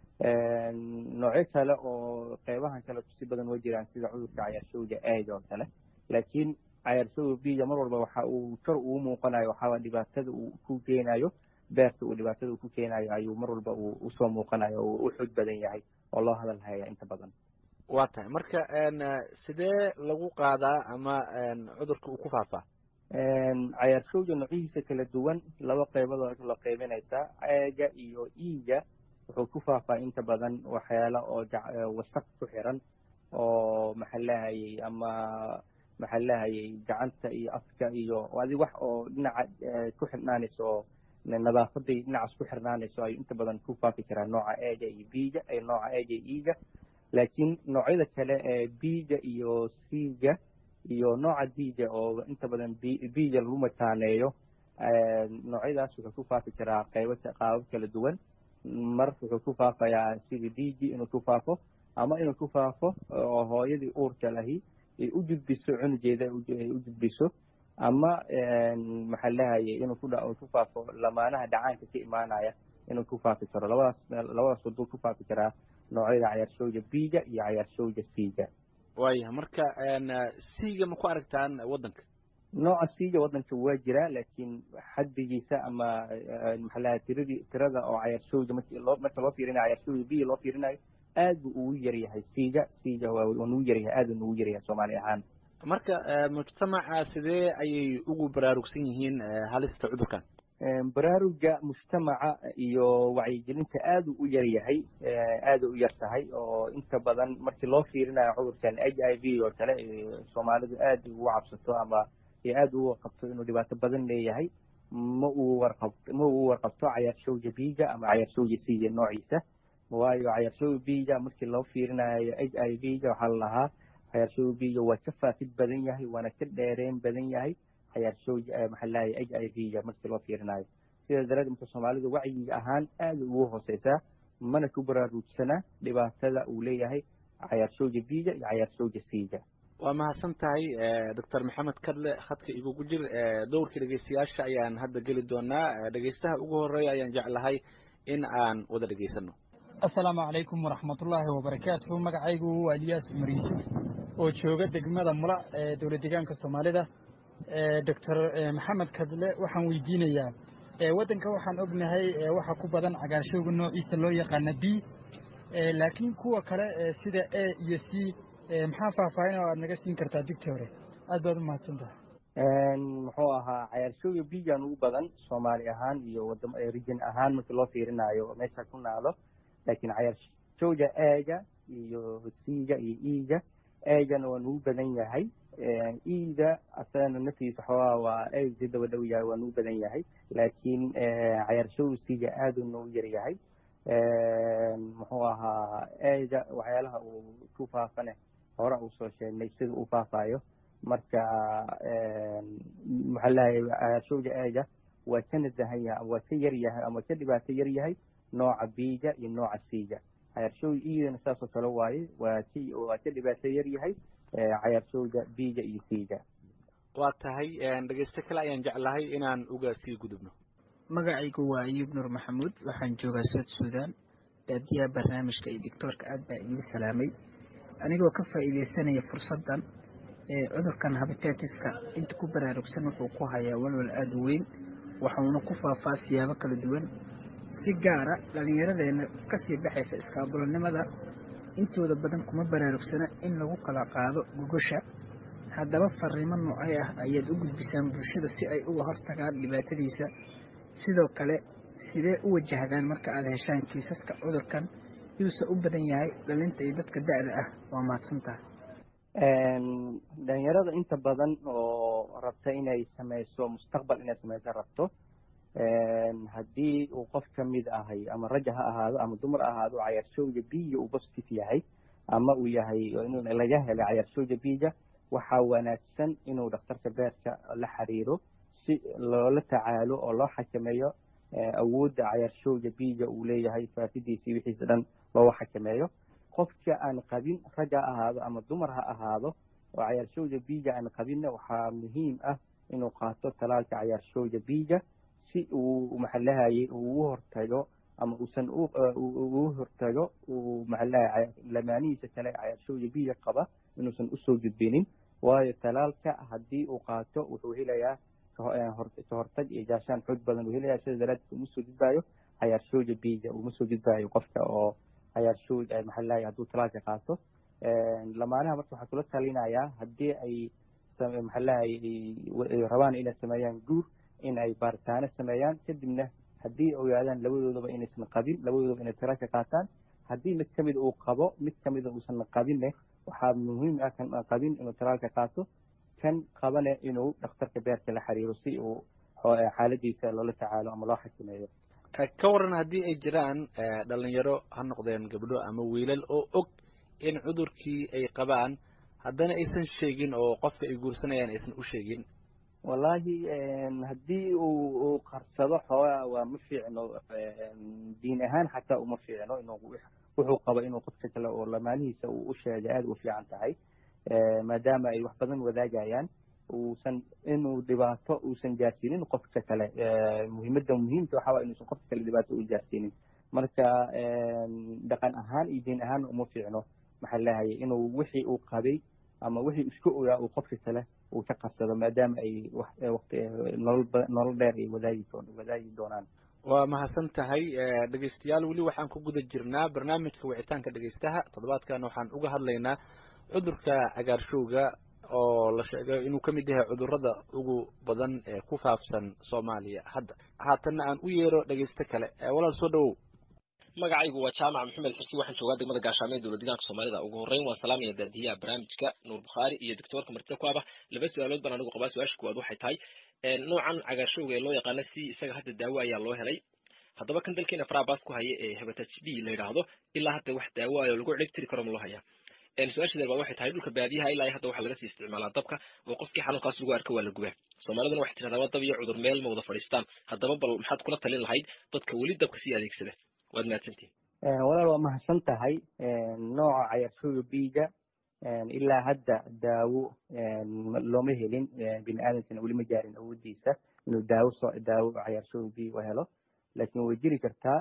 noocyo kale oo qeybahan kale kusi badan way jiraan sida cudurka cayaarshowga eega oo kale laakiin cayaarshowga biga mar walba waxa uu kor ugu muuqanayo waxaa dhibaatada uu ku keenayo beerta uu dhibaatada uu ku keenayo ayuu mar walba uu usoo muuqanayo oo u xoog badan yahay oo loo hadal haya inta badan waa tahay marka sidee lagu qaadaa ama cudurka uu ku faafaa cayaarshowga noocyihiisa kala duwan laba qeybadood loo qeybinaysaa eega iyo iiga wuxuu ku faafaa inta badan waxyaala oo wasaq ku xiran oo maxaa lahayay ama maxaa lahayay gacanta iyo afka iyo adi wax oo dhinaca ku xirnaanayso oo nadaafaday dhinacaas ku xirnaanayso ayuu inta badan ku faafi karaa nooca eega iyo biga nooca eega iyo iiga laakiin noocyada kale ee biga iyo siga iyo nooca diga oo inta badan biga lagu mataaneeyo noocyadaas wuxuu ku faafi karaa qaybo qaabab kala duwan mar wuxuu ku faafayaa sida digi inuu ku faafo ama inuu ku faafo oo hooyadii uurka lahi ay u gudbiso cunugeeda ay u gudbiso ama maxaa lahayay inuu ku ku faafo lamaanaha dhacaanka ka imaanaya inuu ku faafi karo labadaas labadaas waduu ku faafi karaa noocyada cayaarshowga biga iyo cayaarshowga siga waayahay marka siga ma ku aragtaan waddanka nooca siga waddanka waa jiraa laakiin xaddigiisa ama maxaa lahay tiradii tirada oo cayaarshowga marki loo marka loo fiirinayo cayaarshowga biga loo fiirinayo aad buu ugu yar yahay siga siga waa nugu yar yahay aad buu nugu yar yahay soomaali ahaan marka mujtamaca sidee ayay ugu baraarugsan yihiin halista cudurkan baraaruga mujtamaca iyo wacyigelinta aad u yar yahay aada u yar tahay oo inta badan markii loo fiirinayo cudurkan h i v oo kale soomaalidu aad ugu cabsato ama aada ugu warqabto inuu dhibaato badan leeyahay ma uu warqab ma uu warqabto cayaarshowga biga ama cayaarshowga siga noociisa waayo cayaarshowga biga markii loo fiirinayo h i v ga waxaa la lahaa cayaarshowga biga waa ka faafid badan yahay waana ka dheereen badan yahay cayaarshowga maxaa lahay h i v ga markii loo fiirinayo sidaa daraaddeed marka soomaalidu wacyiga ahaan aada ugu hooseysaa mana ku baraarugsana dhibaatada uu leeyahay cayaarshowga biga iyo cayaarshowga siga waa mahadsan tahay doctor maxamed kadle khadka igugu jir dowrka dhegeystayaasha ayaan hadda geli doonaa dhegeystaha ugu horeeya ayaan jeclahay in aan wada dhegeysano assalaamu calaykum waraxmatullaahi wabarakaatuhu magacaygu waa eliyaas cumar yuusuf oo jooga degmada mula ee dowla deegaanka soomaalida doctor maxamed kadle waxaan weydiinayaa waddanka waxaan ognahay waxa ku badan cagaarshowga noociisa loo yaqaana b laakiin kuwa kale sida a iyo c maxaa faahfaahin oo aad naga siin kartaa digta hore aad baad u mahadsan tahay muxuu ahaa cayaarshowga bigan ugu badan soomaali ahaan iyo wadam region ahaan markii loo fiirinayo meesha ku naado laakiin cayaarshowga eega iyo siga iyo iga eegana waa nugu badan yahay iida asagana naftiisa xoogaa waa eeg si daba dhow yahay waa nugu badan yahay laakiin cayaarshowga siga aaduu noogu yar yahay muxuu ahaa eega waxyaalaha uu ku faafane hore uu soo sheegnay sida uu faafayo marka maxaa lahay cayaarshowga eega waa ka nasahan yahay waa ka yar yahay ama ka dhibaato yar yahay nooca biga iyo nooca siga cayaarshowga iidana saasoo kale waaye waa ka waa ka dhibaato yar yahay cayaarshowga biga iyo siga waa tahay dhegeyste kale ayaan jeclahay inaan uga sii gudubno magacaygu waa ayuub nuur maxamuud waxaan joogaa sood suudaan daadiyaha barnaamijka iyo doctoorka aad baa idiin salaamay anigoo ka faa'iidaysanaya fursaddan cudurkan habitetiska inta ku baraarugsan wuxuu ku hayaa walwal aada u weyn waxuuna ku faafaa siyaabo kala duwan si gaara dhallinyaradeenna kasii baxaysa iskaabulanimada intooda badan kuma baraarugsana in lagu kala qaado gogosha haddaba fariimo noocay ah ayaad u gudbisaan bulshada si ay uga hortagaan dhibaatadiisa sidoo kale sidee u wajahdaan marka aad heshaan kiisaska cudurkan yuuse u badan yahay dhalinta iyo dadka da-da ah waa mahadsantaha dhalinyarada inta badan oo rabta inay sameyso mustaqbal inay sameyso rabto haddii uu qof ka mid ahay ama raja ha ahaado ama dumar ahaado cayaarshowga biiga uu positive yahay ama uu yahay laga helay cayaarshowga biiga waxaa wanaagsan inuu dhakhtarka beerka la xiriiro si loola tacaalo oo loo xakameeyo awoodda cayaarshowga biiga uu leeyahay faafidiisii wixiisa dhan looga xakameeyo qofka aan qabin rag ha ahaado ama dumar ha ahaado oo cayaarshowga biiga aan qabinna waxaa muhiim ah inuu qaato talaalka cayaarshowga biiga si uu maxalahayay ugu hortago ama uusan ugu hortago uu maxalahay lamaanihiisa kale cayaarshowga biiga qaba inuusan usoo gudbinin waayo talaalka haddii uu qaato wuxuu helayaa kahortag iyo gaashaan xoog badan uu helayaa sida daraaddeed uma soo gudbaayo cayaarshowga biiga uma soo gudbaayo qofka oo cayaarshowg maxalahay hadduu talaalka qaato lamaanaha marka waxaa kula talinayaa haddii ay maxalahay rabaan inay sameeyaan guur in ay baaritaano sameeyaan kadibna haddii ogaadaan labadoodaba inaysan qabin labadoodaba inay talaalka qaataan haddii mid kamid uu qabo mid kamida uusan qabinne waxaa muhiim ah kan aan qabin inuu talaalka qaato kan qabane inuu dhakhtarka beerka la xiriiro si uu xaaladiisa loola tacaalo ama loo xakameeyo ka waran haddii ay jiraan dhalinyaro ha noqdeen gabdho ama wiilal oo og in cudurkii ay qabaan haddana aysan sheegin oo qofka ay guursanayaan aysan u sheegin wallahi haddii uu uu qarsado xoogaa waa ma fiicno diin ahaan xataa uma fiicno inuu wuxuu qabo inuu qofka kale oo lamaanihiisa uu u sheegay aada u fiican tahay maadaama ay wax badan wadaagayaan uusan inuu dhibaato uusan gaarsiinin qofka kale muhiimadda muhiimka waxaa waa inuusan qofka kale dhibaato u gaarsiinin marka dhaqan ahaan iyo diin ahaan uma fiicno maxaa lahayay inuu wixii uu qabay ama wixii isku ogaa uu qofka kale uu ka qabsado maadaama ay waqti nolol nolol dheer ay wadaagi wadaagi doonaan waa mahadsan tahay dhegeystayaal weli waxaan ku guda jirnaa barnaamijka wicitaanka dhegeystaha toddobaadkan waxaan uga hadlaynaa cudurka cagaarshowga oo la sheegay inuu ka mid yahay cudurrada ugu badan ee ku faafsan soomaaliya hadda haatanna aan u yeero dhegeyste kale walaal soo dhawow magacaygu waa jaamac maxamed xursi waxaan joogaa degmada gaashaamo ee dowlad deegaanka soomaalida ugu horreyn waan salaamaya daadiyaha barnaamijka nuur bukhaari iyo doctoorka martida ku aba laba su-aalood baan anigu qabaa su-aasha kuwaad waxay tahay noocan cagaarshowga ee loo yaqaano si isaga hadda daawo ayaa loo helay haddaba kan dalkeena farabas ku haya ee hepatitis b la yidhaahdo ilaa hadda wax daawo ah oo lagu ciribtiri karo ma loo hayaa su-aasha deer baad waxay tahay dhulka baadiyaha ilaa hadda waxaa laga sii isticmaalaa dabka oo qofkii xanuunkaas lagu arka waa la gubaa soomaaliduna waxay tidhahdaa waa dab iyo cudur meel ma wada fadhiistaan haddaba bal maxaad kula talin lahayd dadka weli dabka sii adeegsada waad mahadsantihin walaal waa mahadsan tahay nooca cayaarshowga biiga ilaa hadda daawo looma helin bini aadamkana weli ma gaarin awoodiisa inuu daawo soo daawo cayaarshowga biiga helo laakiin way jiri kartaa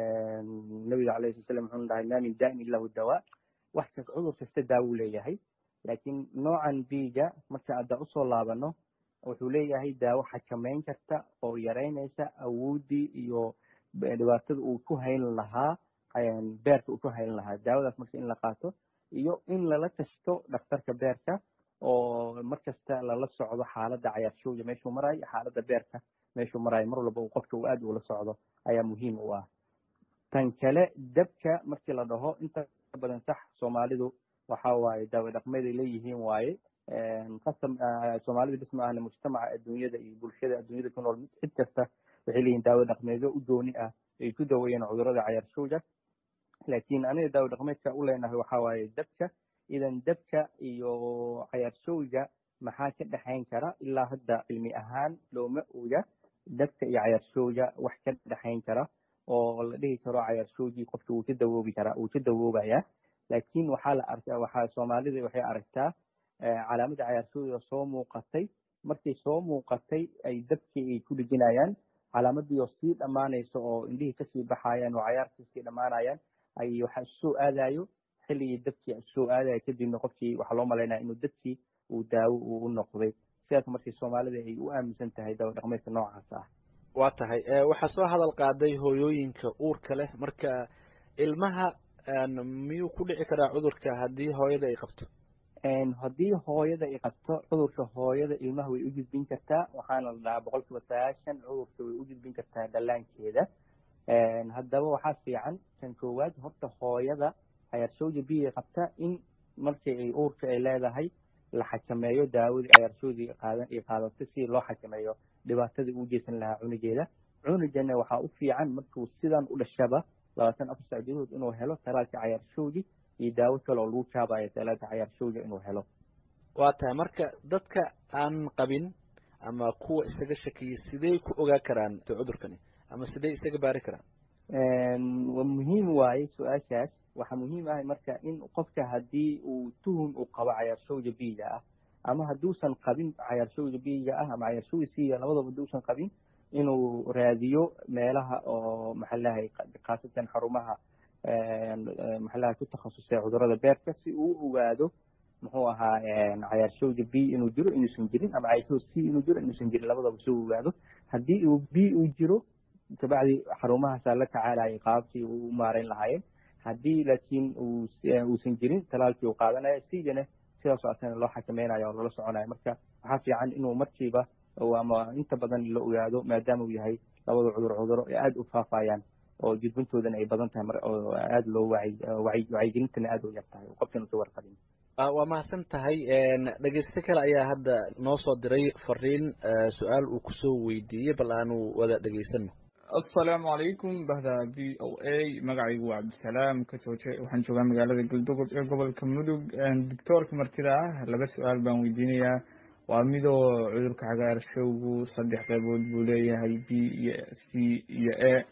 nabiga calayhi sala slam wuxuu dhahay maa min daa'in illa hu dawaa wax kas cudur kasta daawo leeyahay laakiin noocan biiga marka hadda usoo laabano wuxuu leeyahay daawo xakameyn karta oo yaraynaysa awooddii iyo dhibaatada uu ku hayn lahaa beerka uu ku hayn lahaa daawadaas marka in la qaato iyo in lala tashto dhakhtarka beerka oo markasta lala socdo xaaladda cayaarshowga meeshuu marayo xaaladda beerka meeshuu marayo mar walba uu qofka uu aad ula socdo ayaa muhiim u ah tan kale dabka markii la dhaho inta badan sax soomaalidu waxa waaye daawo dhaqmeed ay leeyihiin waaye qasam soomaalida bis ma ahna mujtamaca adduunyada iyo bulshada adduunyada ku nool cid kasta waxay leeyihiin daawo dhaqmeedyo u dooni ah ay ku daweeyeen cudurrada cayaarshowga laakiin aniga daawo dhaqmeedka u leenahay waxa waaye dabka idan dabka iyo cayaarshowga maxaa ka dhexayn kara ilaa hadda cilmi ahaan looma oga dabka iyo cayaarshowga wax ka dhexayn kara oo la dhihi karo cayaarshowgii qofka wuu ka dawoobi karaa wuu ka dawoobaya laakiin waxaa la arkaa waxaa soomaalida waxay aragtaa calaamadda cayaarshowga soo muuqatay markay soo muuqatay ay dabkii ay ku dhejinayaan calaamadii oo sii dhammaanaysa oo indhihii kasii baxayaan oo cayaarkii sii dhammaanayaan ay waxa isusoo aadayo xilligii dabkii isusoo aadayo kadibna qofkii waxaa loo malaynaya inuu dabkii uu daawo uu u noqday sidaas markii soomaalida ay u aaminsan tahay dawo dhaqmeedka noocaas ah waa tahay waxaa soo hadal qaaday hooyooyinka uurka leh marka ilmaha miyuu ku dhici karaa cudurka haddii hooyada ay qabto haddii hooyada ay qabto cudurka hooyada ilmaha way u gudbin kartaa waxaana la dhahaa boqol kiiba sagaashan cudurka way u gudbin kartaa dhallaankeeda haddaba waxaa fiican kan koowaad horta hooyada cayarshowda biya qabta in markii ay uurka ay leedahay la xakameeyo daawadii cayarshowdii qaadan ay qaadato si loo xakameeyo dhibaatadii u geysan lahaa cunugeeda cunugana waxaa u fiican markuu sidan u dhashaba labaatan afar sac gudahood inuu helo talaalka cayarshowdii iyo daawo kale oo lagu jaabayo talaalka cayarshowda inuu helo waa tahay marka dadka aan qabin ama kuwa isaga shakiyay sidey ku ogaa karaan cudurkani ama sidey isaga baari karaan waa muhiim waaye su-aashaas waxaa muhiim ah marka in qofka haddii uu tuhum uu qabo cayarshowda biyiga ah ama hadduusan qabin cayarshowda biyiga ah ama cayarshowda siiya labadaba hadduusan qabin inuu raadiyo meelaha oo maxalahay khaasatan xarumaha maxalaha ku takhasusay cudurada beerka si uu ogaado muxuu ahaa cayarshowda b inuu jiro inuusan jirin ama cayarshowda c inuu jiro inuusan jirin labadaba soo ogaado haddii uu b uu jiro kabacdi xarumahaasaa la tacaalayay qaabkii uu maareyn lahaayeen haddii laakiin uusan jirin talaalkii uu qaadanaya sidana sidaasoo asana loo xakameynayo oo lala soconayo marka waxaa fiican inuu markiiba ama inta badan la ogaado maadaama uu yahay labada cudur cuduro ee aada u faafayaan oo gudbintoodana ay badan tahay oo aada loo wacy wacyigelintana aada u yar tahay qofkan usa warqabin waa mahadsan tahay dhegeyste kale ayaa hadda noo soo diray fariin su-aal uu kusoo weydiiyey bal aanu wada dhegeysano asalaamu calaykum bahda v o a magacaygu waa cabdisalaam ka jooje waxaan joogaa magaalada galdogob ee gobolka mudug doctoorka martida ah laba su-aal baan weydiinayaa waa midoo cudurka cagaarshowgu saddex qaybood buu leeyahay b iyo c iyo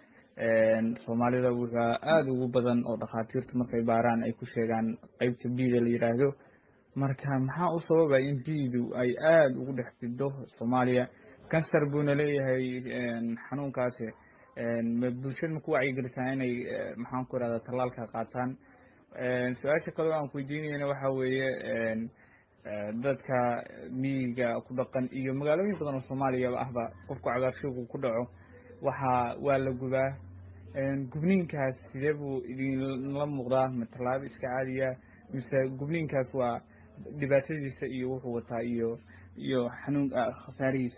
a soomaalida wuxua aada ugu badan oo dhakhaatiirtu markay baaraan ay ku sheegaan qeybta bda la yidhaahdo marka maxaa u sababa in bdu ay aada ugu dhex fido soomaaliya kansar buuna leeyahay xanuunkaasi bulshada ma ku wacyigelisaa inay maxaan ku irahda tallaalka qaataan su-aasha kaleo aan ku weydiinayna waxa weeye dadka miyiga ku dhaqan iyo magaalooyin badan oo soomaaliyaba ahba qofku cagaarshowgu ku dhaco waxaa waa la gubaa gubniinkaas sidee buu idinla muuqdaa ma tallaabo iska caadiya mise gubniinkaas waa dhibaatadiisa iyo wuxuu wataa iyo iyo xanuun khasaarihiisa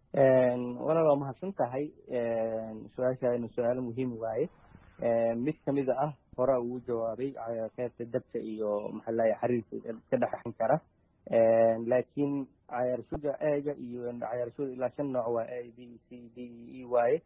walaal waa mahadsan tahay su-aashaana su-aalo muhiim waaye mid kamida ah hore ugu jawaabay qeybta dabka iyo maxalaya xariirka ka dhexan kara laakiin cayaarshoda eega iyo cayaarshoda ilaa shan nooc waa a b c d e waaye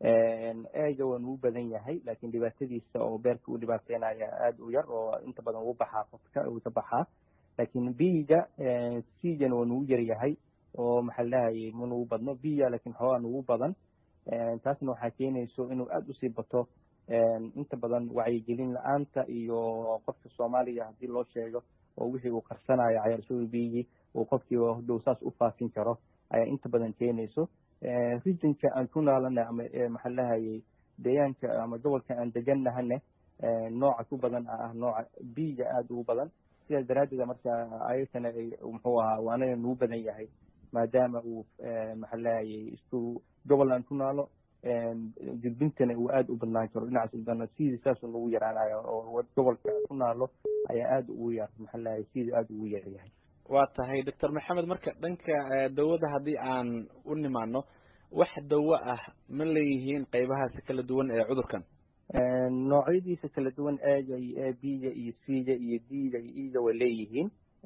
eega waa nugu badan yahay laakiin dhibaatadiisa oo beerka u dhibaateynaya aada u yar oo inta badan ugu baxaa qofka uu ka baxaa laakiin biyiga cgana waa nugu yar yahay oo maxaa lahayay ma nugu badno biya laakiin xoogaa nugu badan taasna waxaa keenayso inuu aada usii bato inta badan wacyigelin la-aanta iyo qofka soomaaliya haddii loo sheego oo wixii uu qarsanayo cayaarshoda biyigii uu qofkii hodow saas u faafin karo ayaa inta badan keenayso rijinka aan ku naalana ama maxaa lahayay deegaanka ama gobolka aan deganahane nooca ku badan ah nooca biyiga aada ugu badan sidaas daraaddeeda marka ayagana muxuu ahaa waanaga nugu badan yahay maadaama uu maxaa lahayay isku gobol aan ku naalo gudbintana uu aada u badnaan karo dhinacaas udana sidii saasuu nagu yaraanayo oo gobolka ku naalo ayaa aada ugu yar maxaa lahayay sidii aada ugu yar yahay waa tahay doctor maxamed marka dhanka dawada haddii aan u nimaano wax dawo ah ma leeyihiin qeybahaasi kala duwan ee cudurkan noocyadiisa kala duwan eega iyo a b-ga iyo c-ga iyo d-ga iyo e-ga way leeyihiin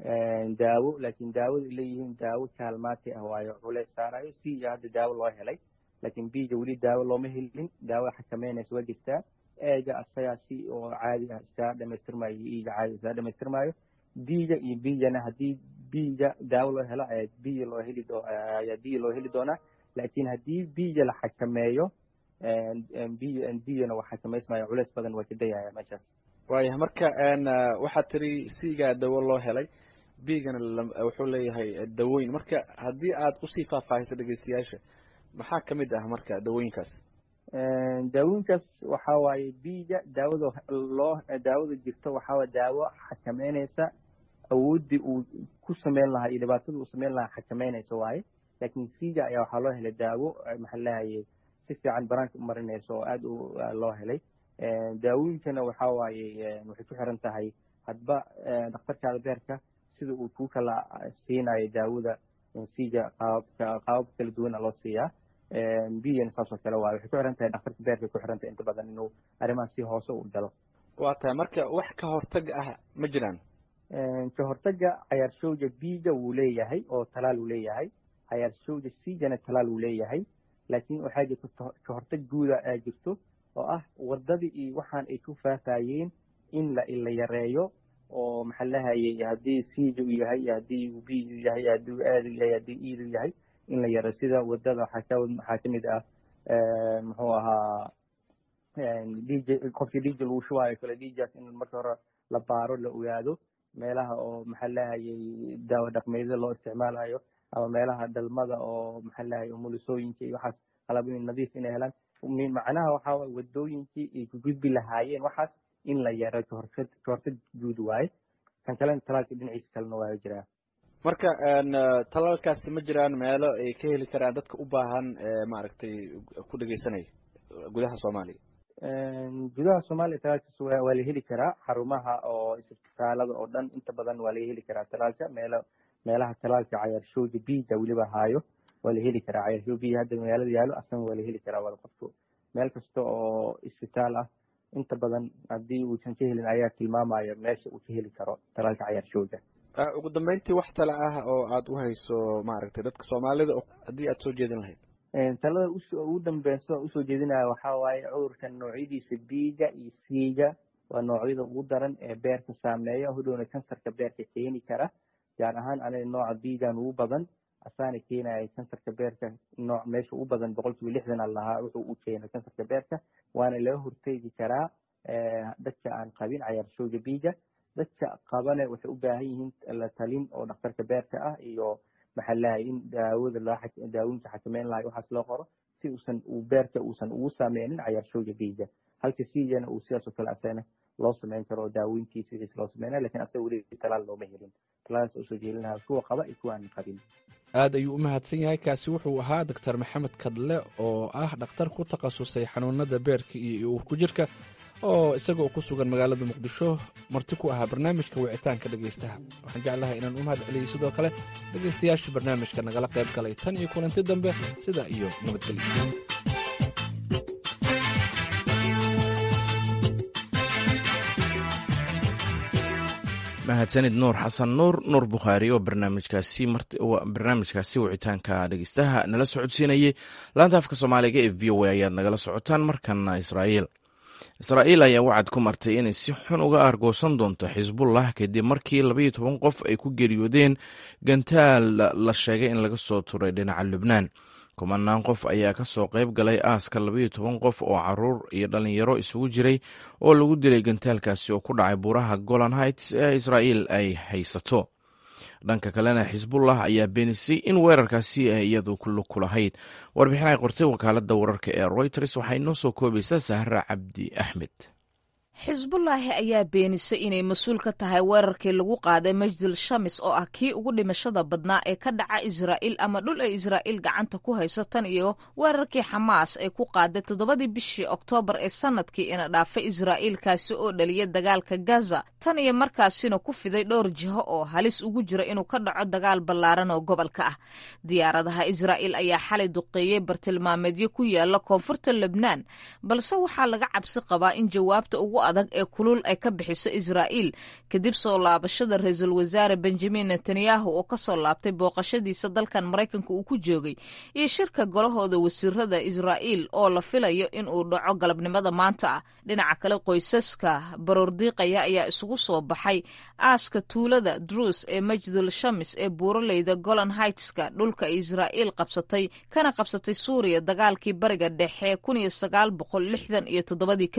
daawo laakiin daawada leeyihiin daawo kaalmaati ah waayo culeys saarayo c-ga hadda daawo loo helay laakiin b-ga weli daawo looma helin daawo xakameynaysa waa jirtaa eega asagaa si oo caadi ah iskaga dhamaystirmayo iyo e-ga caadi iskaga dhamaystirmayo d-ga iyo b-gana haddii b-ga daawo loo helo ayaa b loo heli doo ayaa d loo heli doonaa laakiin haddii b-ga la xakameeyo d-gana waa xakamaysmaya culeys badan waa ka dayaya meeshaas waayahay marka waxaad tiri c-ga dawo loo helay bigana wuxuu leeyahay dawooyin marka haddii aad usii faahfaahiso dhegeystayaasha maxaa ka mid ah marka dawooyinkaas daawooyinkaas waxa waaye biiga daawada loo daawada jirto waxaa daawo xakameyneysa awooddii uu ku sameyn lahaa iyo dhibaatada uu sameyn lahaa xakameyneysa waaye laakiin siga ayaa waxaa loo helay daawo maxaa leeyahay si fiican banaanka u marinaysa oo aada u loo helay daawooyinkana waxa waaye waxay ku xiran tahay hadba dhakhtarkaada beerka sida uu kuu kala siinayo daawada siga qaababka qaabab kala duwana loo siiyaa biyana saasoo kale waaye waxay ku xiran tahay dhakhtarka beerka ku xiran tahay inta badan inuu arrimaha si hoose u galo waa tahay marka wax ka hortag ah ma jiraan ka hortaga cayaarshowga biiga wuu leeyahay oo talaal uu leeyahay cayaarshowga siigana talaal uu leeyahay laakiin waxaa jirto ka hortag guuda aa jirto oo ah wadadii iyo waxaan ay ku faafayeen in la la yareeyo oo maxaa lahayay haddii siija u yahay iyo haddii uu b u yahay haddii uu aad u yahay haddii iid u yahay in la yareeyo sida wadada waxaa ka waxaa kamid ah muxuu ahaa dj qofkii dj lagu shubaayo kale djas in marka hore la baaro la ogaado meelaha oo maxaa lahayay daawo dhaqmeedyada loo isticmaalayo ama meelaha dhalmada oo maxaa lahayay umulisooyinka iyo waxaas qalabooyin nadiif inay helaan macnaha waxaa waye wadooyinkii ay ku gudbi lahaayeen waxaas in la yaro kahortag kahortag guud waaye kan kalena talaalka dhinaciisa kalena waa jiraa marka talaalkaasi ma jiraan meelo ay ka heli karaan dadka u baahan maaragtay ku dhegeysanaya gudaha soomaaliya gudaha soomaaliya talaalkaas waa waa la heli karaa xarumaha oo isbitaalada oo dhan inta badan waa laga heli karaa talaalka meelo meelaha talaalka cayaarshowga biiga weliba haayo waa la heli karaa cayaarshowga biiga hadda magaalada yaalo asana waa la heli karaa wada qofku meel kasta oo isbitaal ah inta badan haddii uusan ka helin ayaa tilmaamaya meesha uu ka heli karo talaalka cayaarshowga ugu dambeyntii wax tale ah oo aad u hayso maaragtay dadka soomaalida haddii aad soo jeedin lahayd talada ugu dambeysa usoo jeedinaya waxaa waaye cudurkan noocyadiisa biiga iyo siiga waa noocyada ugu daran ee beerka saameeya hodhowna kansarka beerka keeni kara gaar ahaan aniga nooca biigan ugu badan asaana keenaya kansarka beerka nooc meesha ugu badan boqol kiiba lixdan a lahaa wuxuu u keena kansarka beerka waana laga horteegi karaa dadka aan qabin cayaarshowga biiga dadka qabane waxay u baahan yihiin la talin oo dhakhtarka beerka ah iyo maxaa lahay in daawada loo daawooyinka xakameyn lahay waxaas loo qoro si uusan uu beerka uusan ugu saameynin cayaarshowga biiga halka siigana uu sidaas oo kale asagana loo sameyn karo oo daawooyinkiisa wixiis loo sameynaya lakin asaga weli talaal looma helin talaalaas usoo jeelin lahaa kuwa qaba iyo kuwa aan qabin aad ayuu u mahadsan yahay kaasi wuxuu ahaa doctor maxamed kadle oo ah dhakhtar ku takhasusay xanuunada beerka iyo uurku jirka oo isagoo ku sugan magaalada muqdisho marti ku ahaa barnaamijka wicitaanka dhegaystaha waxaan jeclahay inaan u mahad celiyey sidoo kale dhegaystayaasha barnaamijka nagala qayb galay tan iyo kulanti dambe sida iyo nabadgelyo mahadsanid nuur xasan nuur nuur bukhaari oo barnaamijkaasi barnaamijkaasi wicitaanka dhegeystaha nala socodsiinayay laanta afka soomaaliga ee v o a ayaad nagala socotaan markana israa'iil israa'iil ayaa wacad ku martay inay si xun uga argoosan doonto xisbullah kadib markii labaiyo toban qof ay ku geeriyoodeen gantaal la sheegay in laga soo turay dhinaca lubnaan kumanaan qof ayaa ka soo qayb galay aaska labaiyo toban qof oo caruur iyo dhallinyaro isugu jiray oo lagu dilay gantaalkaasi oo ku dhacay buuraha golan heights ee israa'iil ay haysato dhanka kalena xisbullah ayaa beenisay in weerarkaasi ay iyadu lug ku lahayd warbixin ay qortay wakaaladda wararka ee royters waxay noo soo koobaysaa sahra cabdi axmed xisbullaahi ayaa beenisay inay mas-uul ka tahay weerarkii lagu qaaday majdul shamis oo ah kii ugu dhimashada badnaa ee ka dhaca israa'iil ama dhul ay israa'iil gacanta ku hayso tan iyo weerarkii xamaas ay ku qaaday toddobadii bishii oktoobar ee sanadkii ina dhaafay israa'iil kaasi oo dhaliya dagaalka gaza tan iyo markaasina ku fiday dhowr jiho oo halis ugu jira inuu ka dhaco dagaal ballaaran oo gobolka ah diyaaradaha israa'iil ayaa xalay duqeeyey bartilmaameedyo ku yaala koonfurta lebnaan balse waxaa laga cabsi qabaa in jawaabta ugu adag ee kulul ay ka bixiso israa'iil kadib soo laabashada ra-iisul wasaare benjamin netanyahu oo ka soo laabtay booqashadiisa dalkan maraykanka uu ku joogay iyo shirka golahooda wasiirada israa'iil oo la filayo in uu dhaco galabnimada maanta ah dhinaca kale qoysaska baroordiiqaya ayaa isugu soo baxay aaska tuulada druus ee majdul shamis ee buuraleyda golan heightska dhulka ay israa'iil qabsatay kana qabsatay suuriya dagaalkii bariga dhexe kun iyo sagaal boqol lixdan iyo toddobadii kadib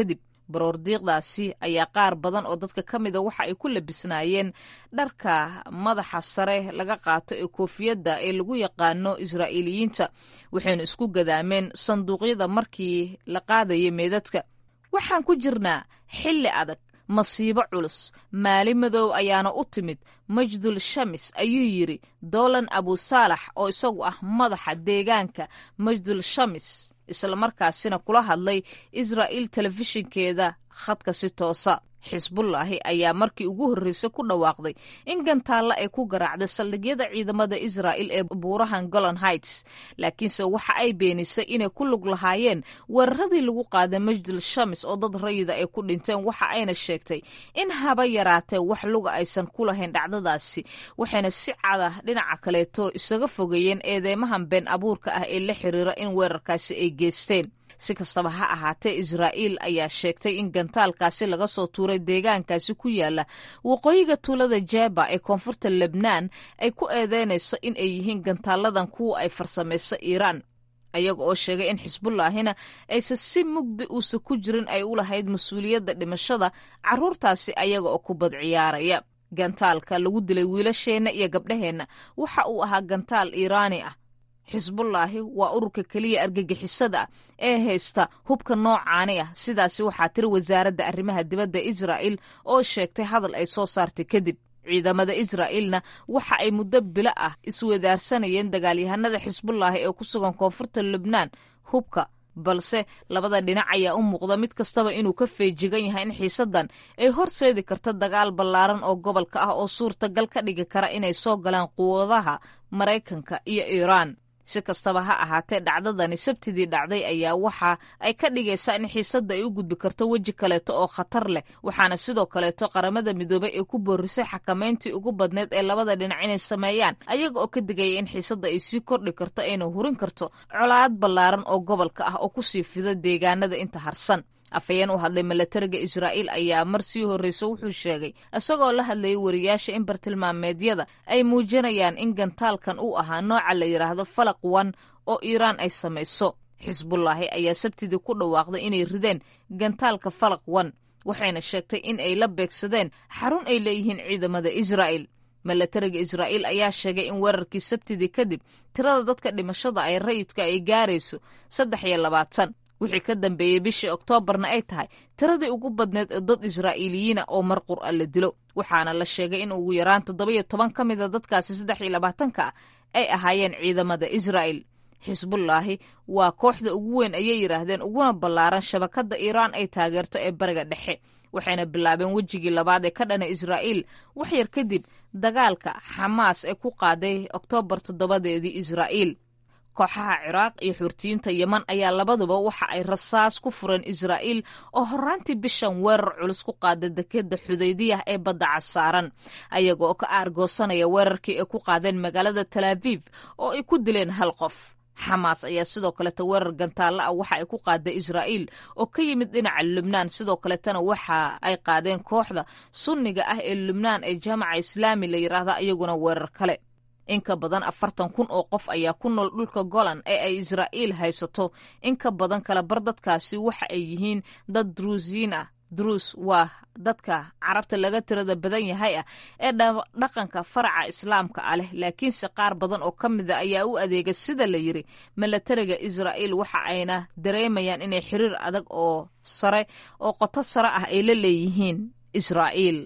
baroordiiqdaasi ayaa qaar badan oo dadka ka mida waxa ay ku labisnaayeen dharka madaxa sare laga qaato ee koofiyadda ee lagu yaqaano israa'iiliyiinta waxaynu isku gadaameen sanduuqyada markii la qaadaya meedadka waxaan ku jirnaa xilli adag masiibo culus maali madow ayaana u timid majdul shamis ayuu yidhi doolan abusaalax oo isagu ah madaxa deegaanka majdul shamis islamarkaasina kula hadlay israa'iil telefishinkeeda khadka si toosa xisbullaahi ayaa markii ugu horreysay ku dhawaaqday in gantaalla ay ku garaacday saldhigyada ciidamada israa'il ee buurahan golon heights laakiinse waxa ay beenisay inay ku lug lahaayeen weeraradii lagu qaaday majdul shamis oo dad rayida ay ku dhinteen waxa ayna sheegtay in haba yaraatee wax luga aysan ku lahayn dhacdadaasi waxayna si cada dhinaca kaleeto isaga fogeeyeen eedeymahan been abuurka ah ee la xiriira in weerarkaasi ay geysteen si kastaba ha ahaatee israa'iil ayaa sheegtay in gantaalkaasi laga soo tuuray deegaankaasi ku yaala waqooyiga tuulada jeba ee koonfurta lebnaan ay ku eedeynayso in ay yihiin gantaaladan kuwa ay farsamayso iiraan ayaga oo sheegay in xisbullaahina aysan si mugdi uusa ku jirin ay u lahayd mas-uuliyadda dhimashada carruurtaasi ayaga oo kubad ciyaaraya gantaalka lagu dilay wiilasheenna iyo gabdhaheenna waxa uu ahaa gantaal iiraani ah xisbullaahi waa ururka keliya argagixisada ah ee haysta hubka noocaani ah sidaasi waxaa tiri wasaaradda arrimaha dibadda israa'il oo sheegtay hadal ay soo saartay kadib ciidamada israa'iilna waxa ay muddo bilo ah iswadaarsanayeen dagaalyahanada xisbullaahi ee ku sugan koonfurta lubnaan hubka balse labada dhinac ayaa u muuqda mid kastaba inuu ka feejigan yahay in xiisaddan ay horseedi karta dagaal ballaaran oo gobolka ah oo suurtagal ka dhigi kara inay soo galaan quwadaha maraykanka iyo iiraan si kastaba ha ahaatee dhacdadani sabtidii dhacday ayaa waxa ay ka dhigaysaa in xiisadda ay u gudbi karto weji kaleeto oo khatar leh waxaana sidoo kaleeto qaramada midoobay ee ku boorisay xakamayntii ugu badneyd ee labada dhinac inay sameeyaan ayaga oo ka digaya in xiisadda ay sii kordhi karto ayna hurin karto colaad ballaaran oo gobolka ah oo kusii fido deegaanada inta harsan afhayeen u hadlay milatariga israa'iil ayaa mar sii horreysa wuxuu sheegay isagoo la hadlayay wariyaasha in bartilmaameedyada ay muujinayaan in gantaalkan uu ahaa nooca la yidhaahdo falaq wan oo iiraan ay samayso xisbullaahi ayaa sabtidii ku dhawaaqday inay rideen gantaalka falaq wan waxayna sheegtay in ay la beegsadeen xarun ay leeyihiin ciidamada israa'il milatariga israa'iil ayaa sheegay in weerarkii sabtidii kadib tirada dadka dhimashada ay rayidka ay gaarayso saddex iyo labaatan wixii ka dambeeyey bishii oktoobarna ay tahay tiradii ugu badneed ee dad israa'iiliyiina oo mar qur'a la dilo waxaana la sheegay in ugu yaraan toddobiyo toban ka mida dadkaasi saddex iyo labaatanka ah ay ahaayeen ciidamada israa'il xisbullaahi waa kooxda ugu weyn ayay yidhaahdeen uguna ballaaran shabakadda iiraan ay taageerto ee bariga dhexe waxayna bilaabeen wejigii labaad ee ka dhana israa'iil wax yar kadib dagaalka xamaas ee ku qaaday oktoobar toddobadeedii israa'iil kooxaha ciraaq iyo xurtiyiinta yeman ayaa labaduba waxa ay rasaas ku fureen israa'iil oo horraantii bishan weerar culus ku qaada dekeda xudaydiyah ee badda casaaran ayaga oo ka aargoosanaya weerarkii ay ku qaadeen magaalada talaabiib oo ay ku dileen hal qof xamaas ayaa sidoo kaleta weerar gantaalla ah waxa ay ku qaaday israa'iil oo ka yimid dhinaca lubnaan sidoo kaletana waxa ay qaadeen kooxda sunniga ah ee lubnaan ee jaamaca islaami la yidhaahda iyaguna weerar kale in ka badan afartan kun oo qof ayaa ku nool dhulka golan ee ay israa'iil haysato in ka badan kala bar dadkaasi waxa ay yihiin dad druusiyiin ah druus waa dadka carabta laga tirada badan yahay ah ee dhaqanka faraca islaamka ah leh laakiinse qaar badan oo ka mida ayaa u adeega sida la yiri milatariga israa'iil waxa ayna dareemayaan inay xiriir adag oo sare oo qoto sare ah ay la leeyihiin israa'iil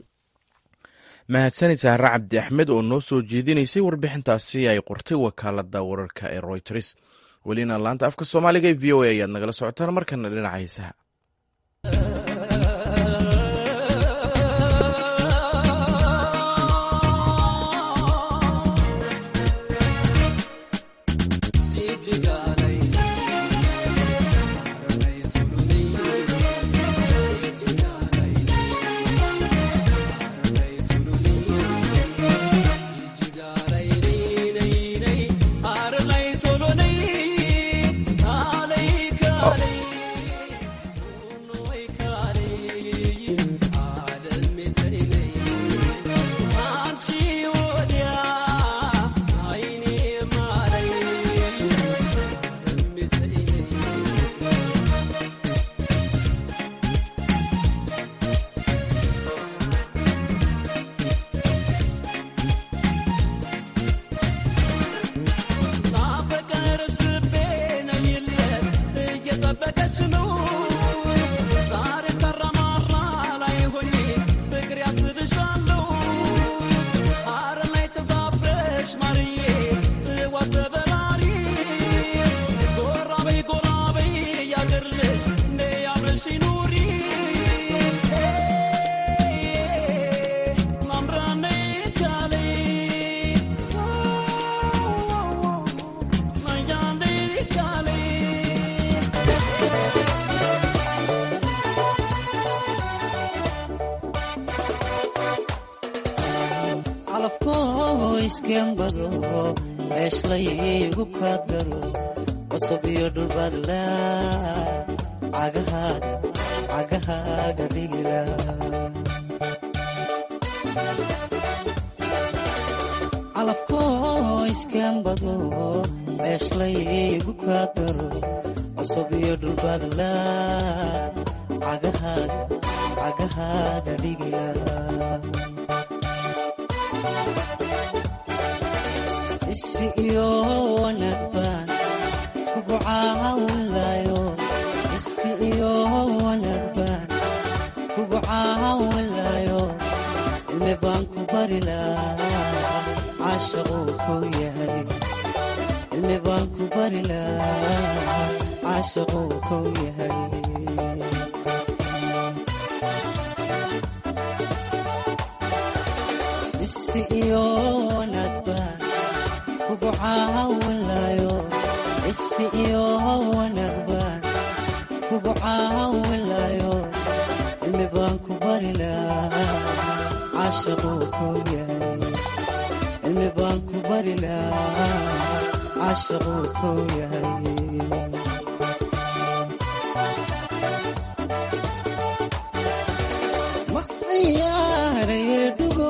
mahadsanid sahre cabdi axmed oo noo soo jeedinaysay warbixintaasi ay qortay wakaalada wararka ee royters welina laanta afka soomaaliga ee v o a ayaad nagala socotaan markana dhinaca heesaha iskembado ceeshlaygu kaa daro qosab iyo dhulbaadla cagahaaga cagahaaga dhigila calafkoo iskembado ceeshlaygu kaa daro qosab iyo dhulbaadla cagahaaga cagahaaga dhigila isi iyo wanaag baan kugu caawinlayo isi iyo wanaag baan kugu caawinlayo cilmi baan ku bari lahaa caashaquu kow yahay cilmi baan ku bari lahaa caashaquu kow yahay isi iyo wanaag baan kugu caawinlayo isi iyo wanaag baan kugu caawinlayo cilmi baan ku bari lahaa caashaquu kow yahay cilmi baan ku bari lahaa caashaquu kow yahay ma ciyaaraye dhugo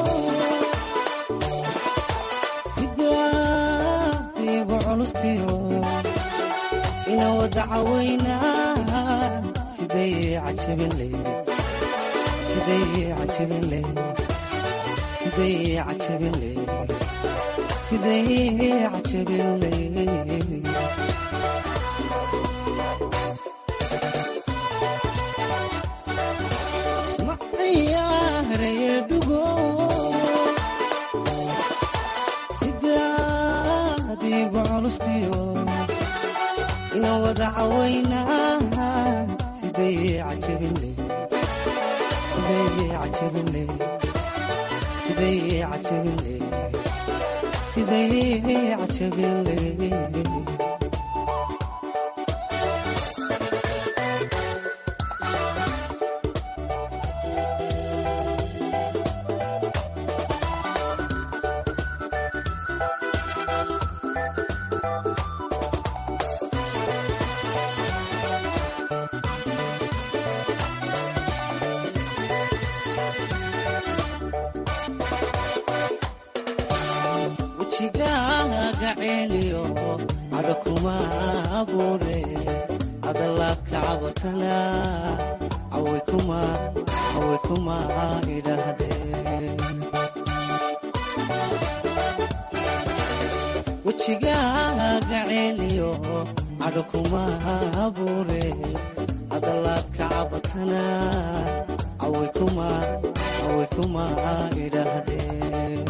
sidaadiigu culustiyo ina wada cawaynaa siday cajabinle siday cajabinle siday cajabinle siday cajabinle ma ciyaaraye dhugo sidaadiigu culustiyo ina wada cawaynaa siday cajabinle siday cajabinle siday cajabinle siday cajabinle wejigaaga ceeliyo cadho kuma abuure hadalaadka cabatana caway kuma caway kuma idhaahdeen wejigaaga ceeliyo cadho kuma abuure hadalaadka cabatana caway kuma caway kuma idhaahdeen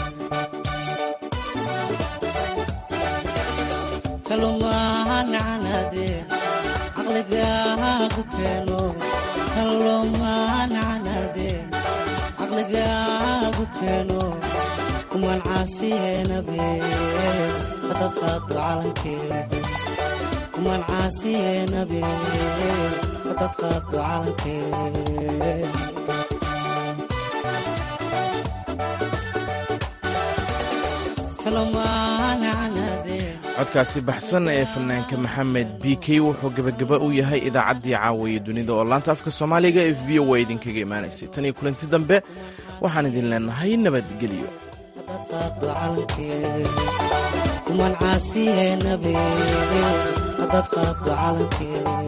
talomaancanade caqligaagu keeno talomaancanade caqligaagu keeno kuman caasiyeenabe hadad qaado calankee kuman caasiyeenabe hadad qaado calankee codkaasi baxsan ee fanaanka maxamed b k wuxuu gebagaba u yahay idaacaddii caawaye dunida oo laanta afka soomaaliga ee v o a idinkaga imaanaysay tan iyo kulanti dambe waxaan idin leenahay nabadgelyo kuman caasiyeenabe hadad qaado calankee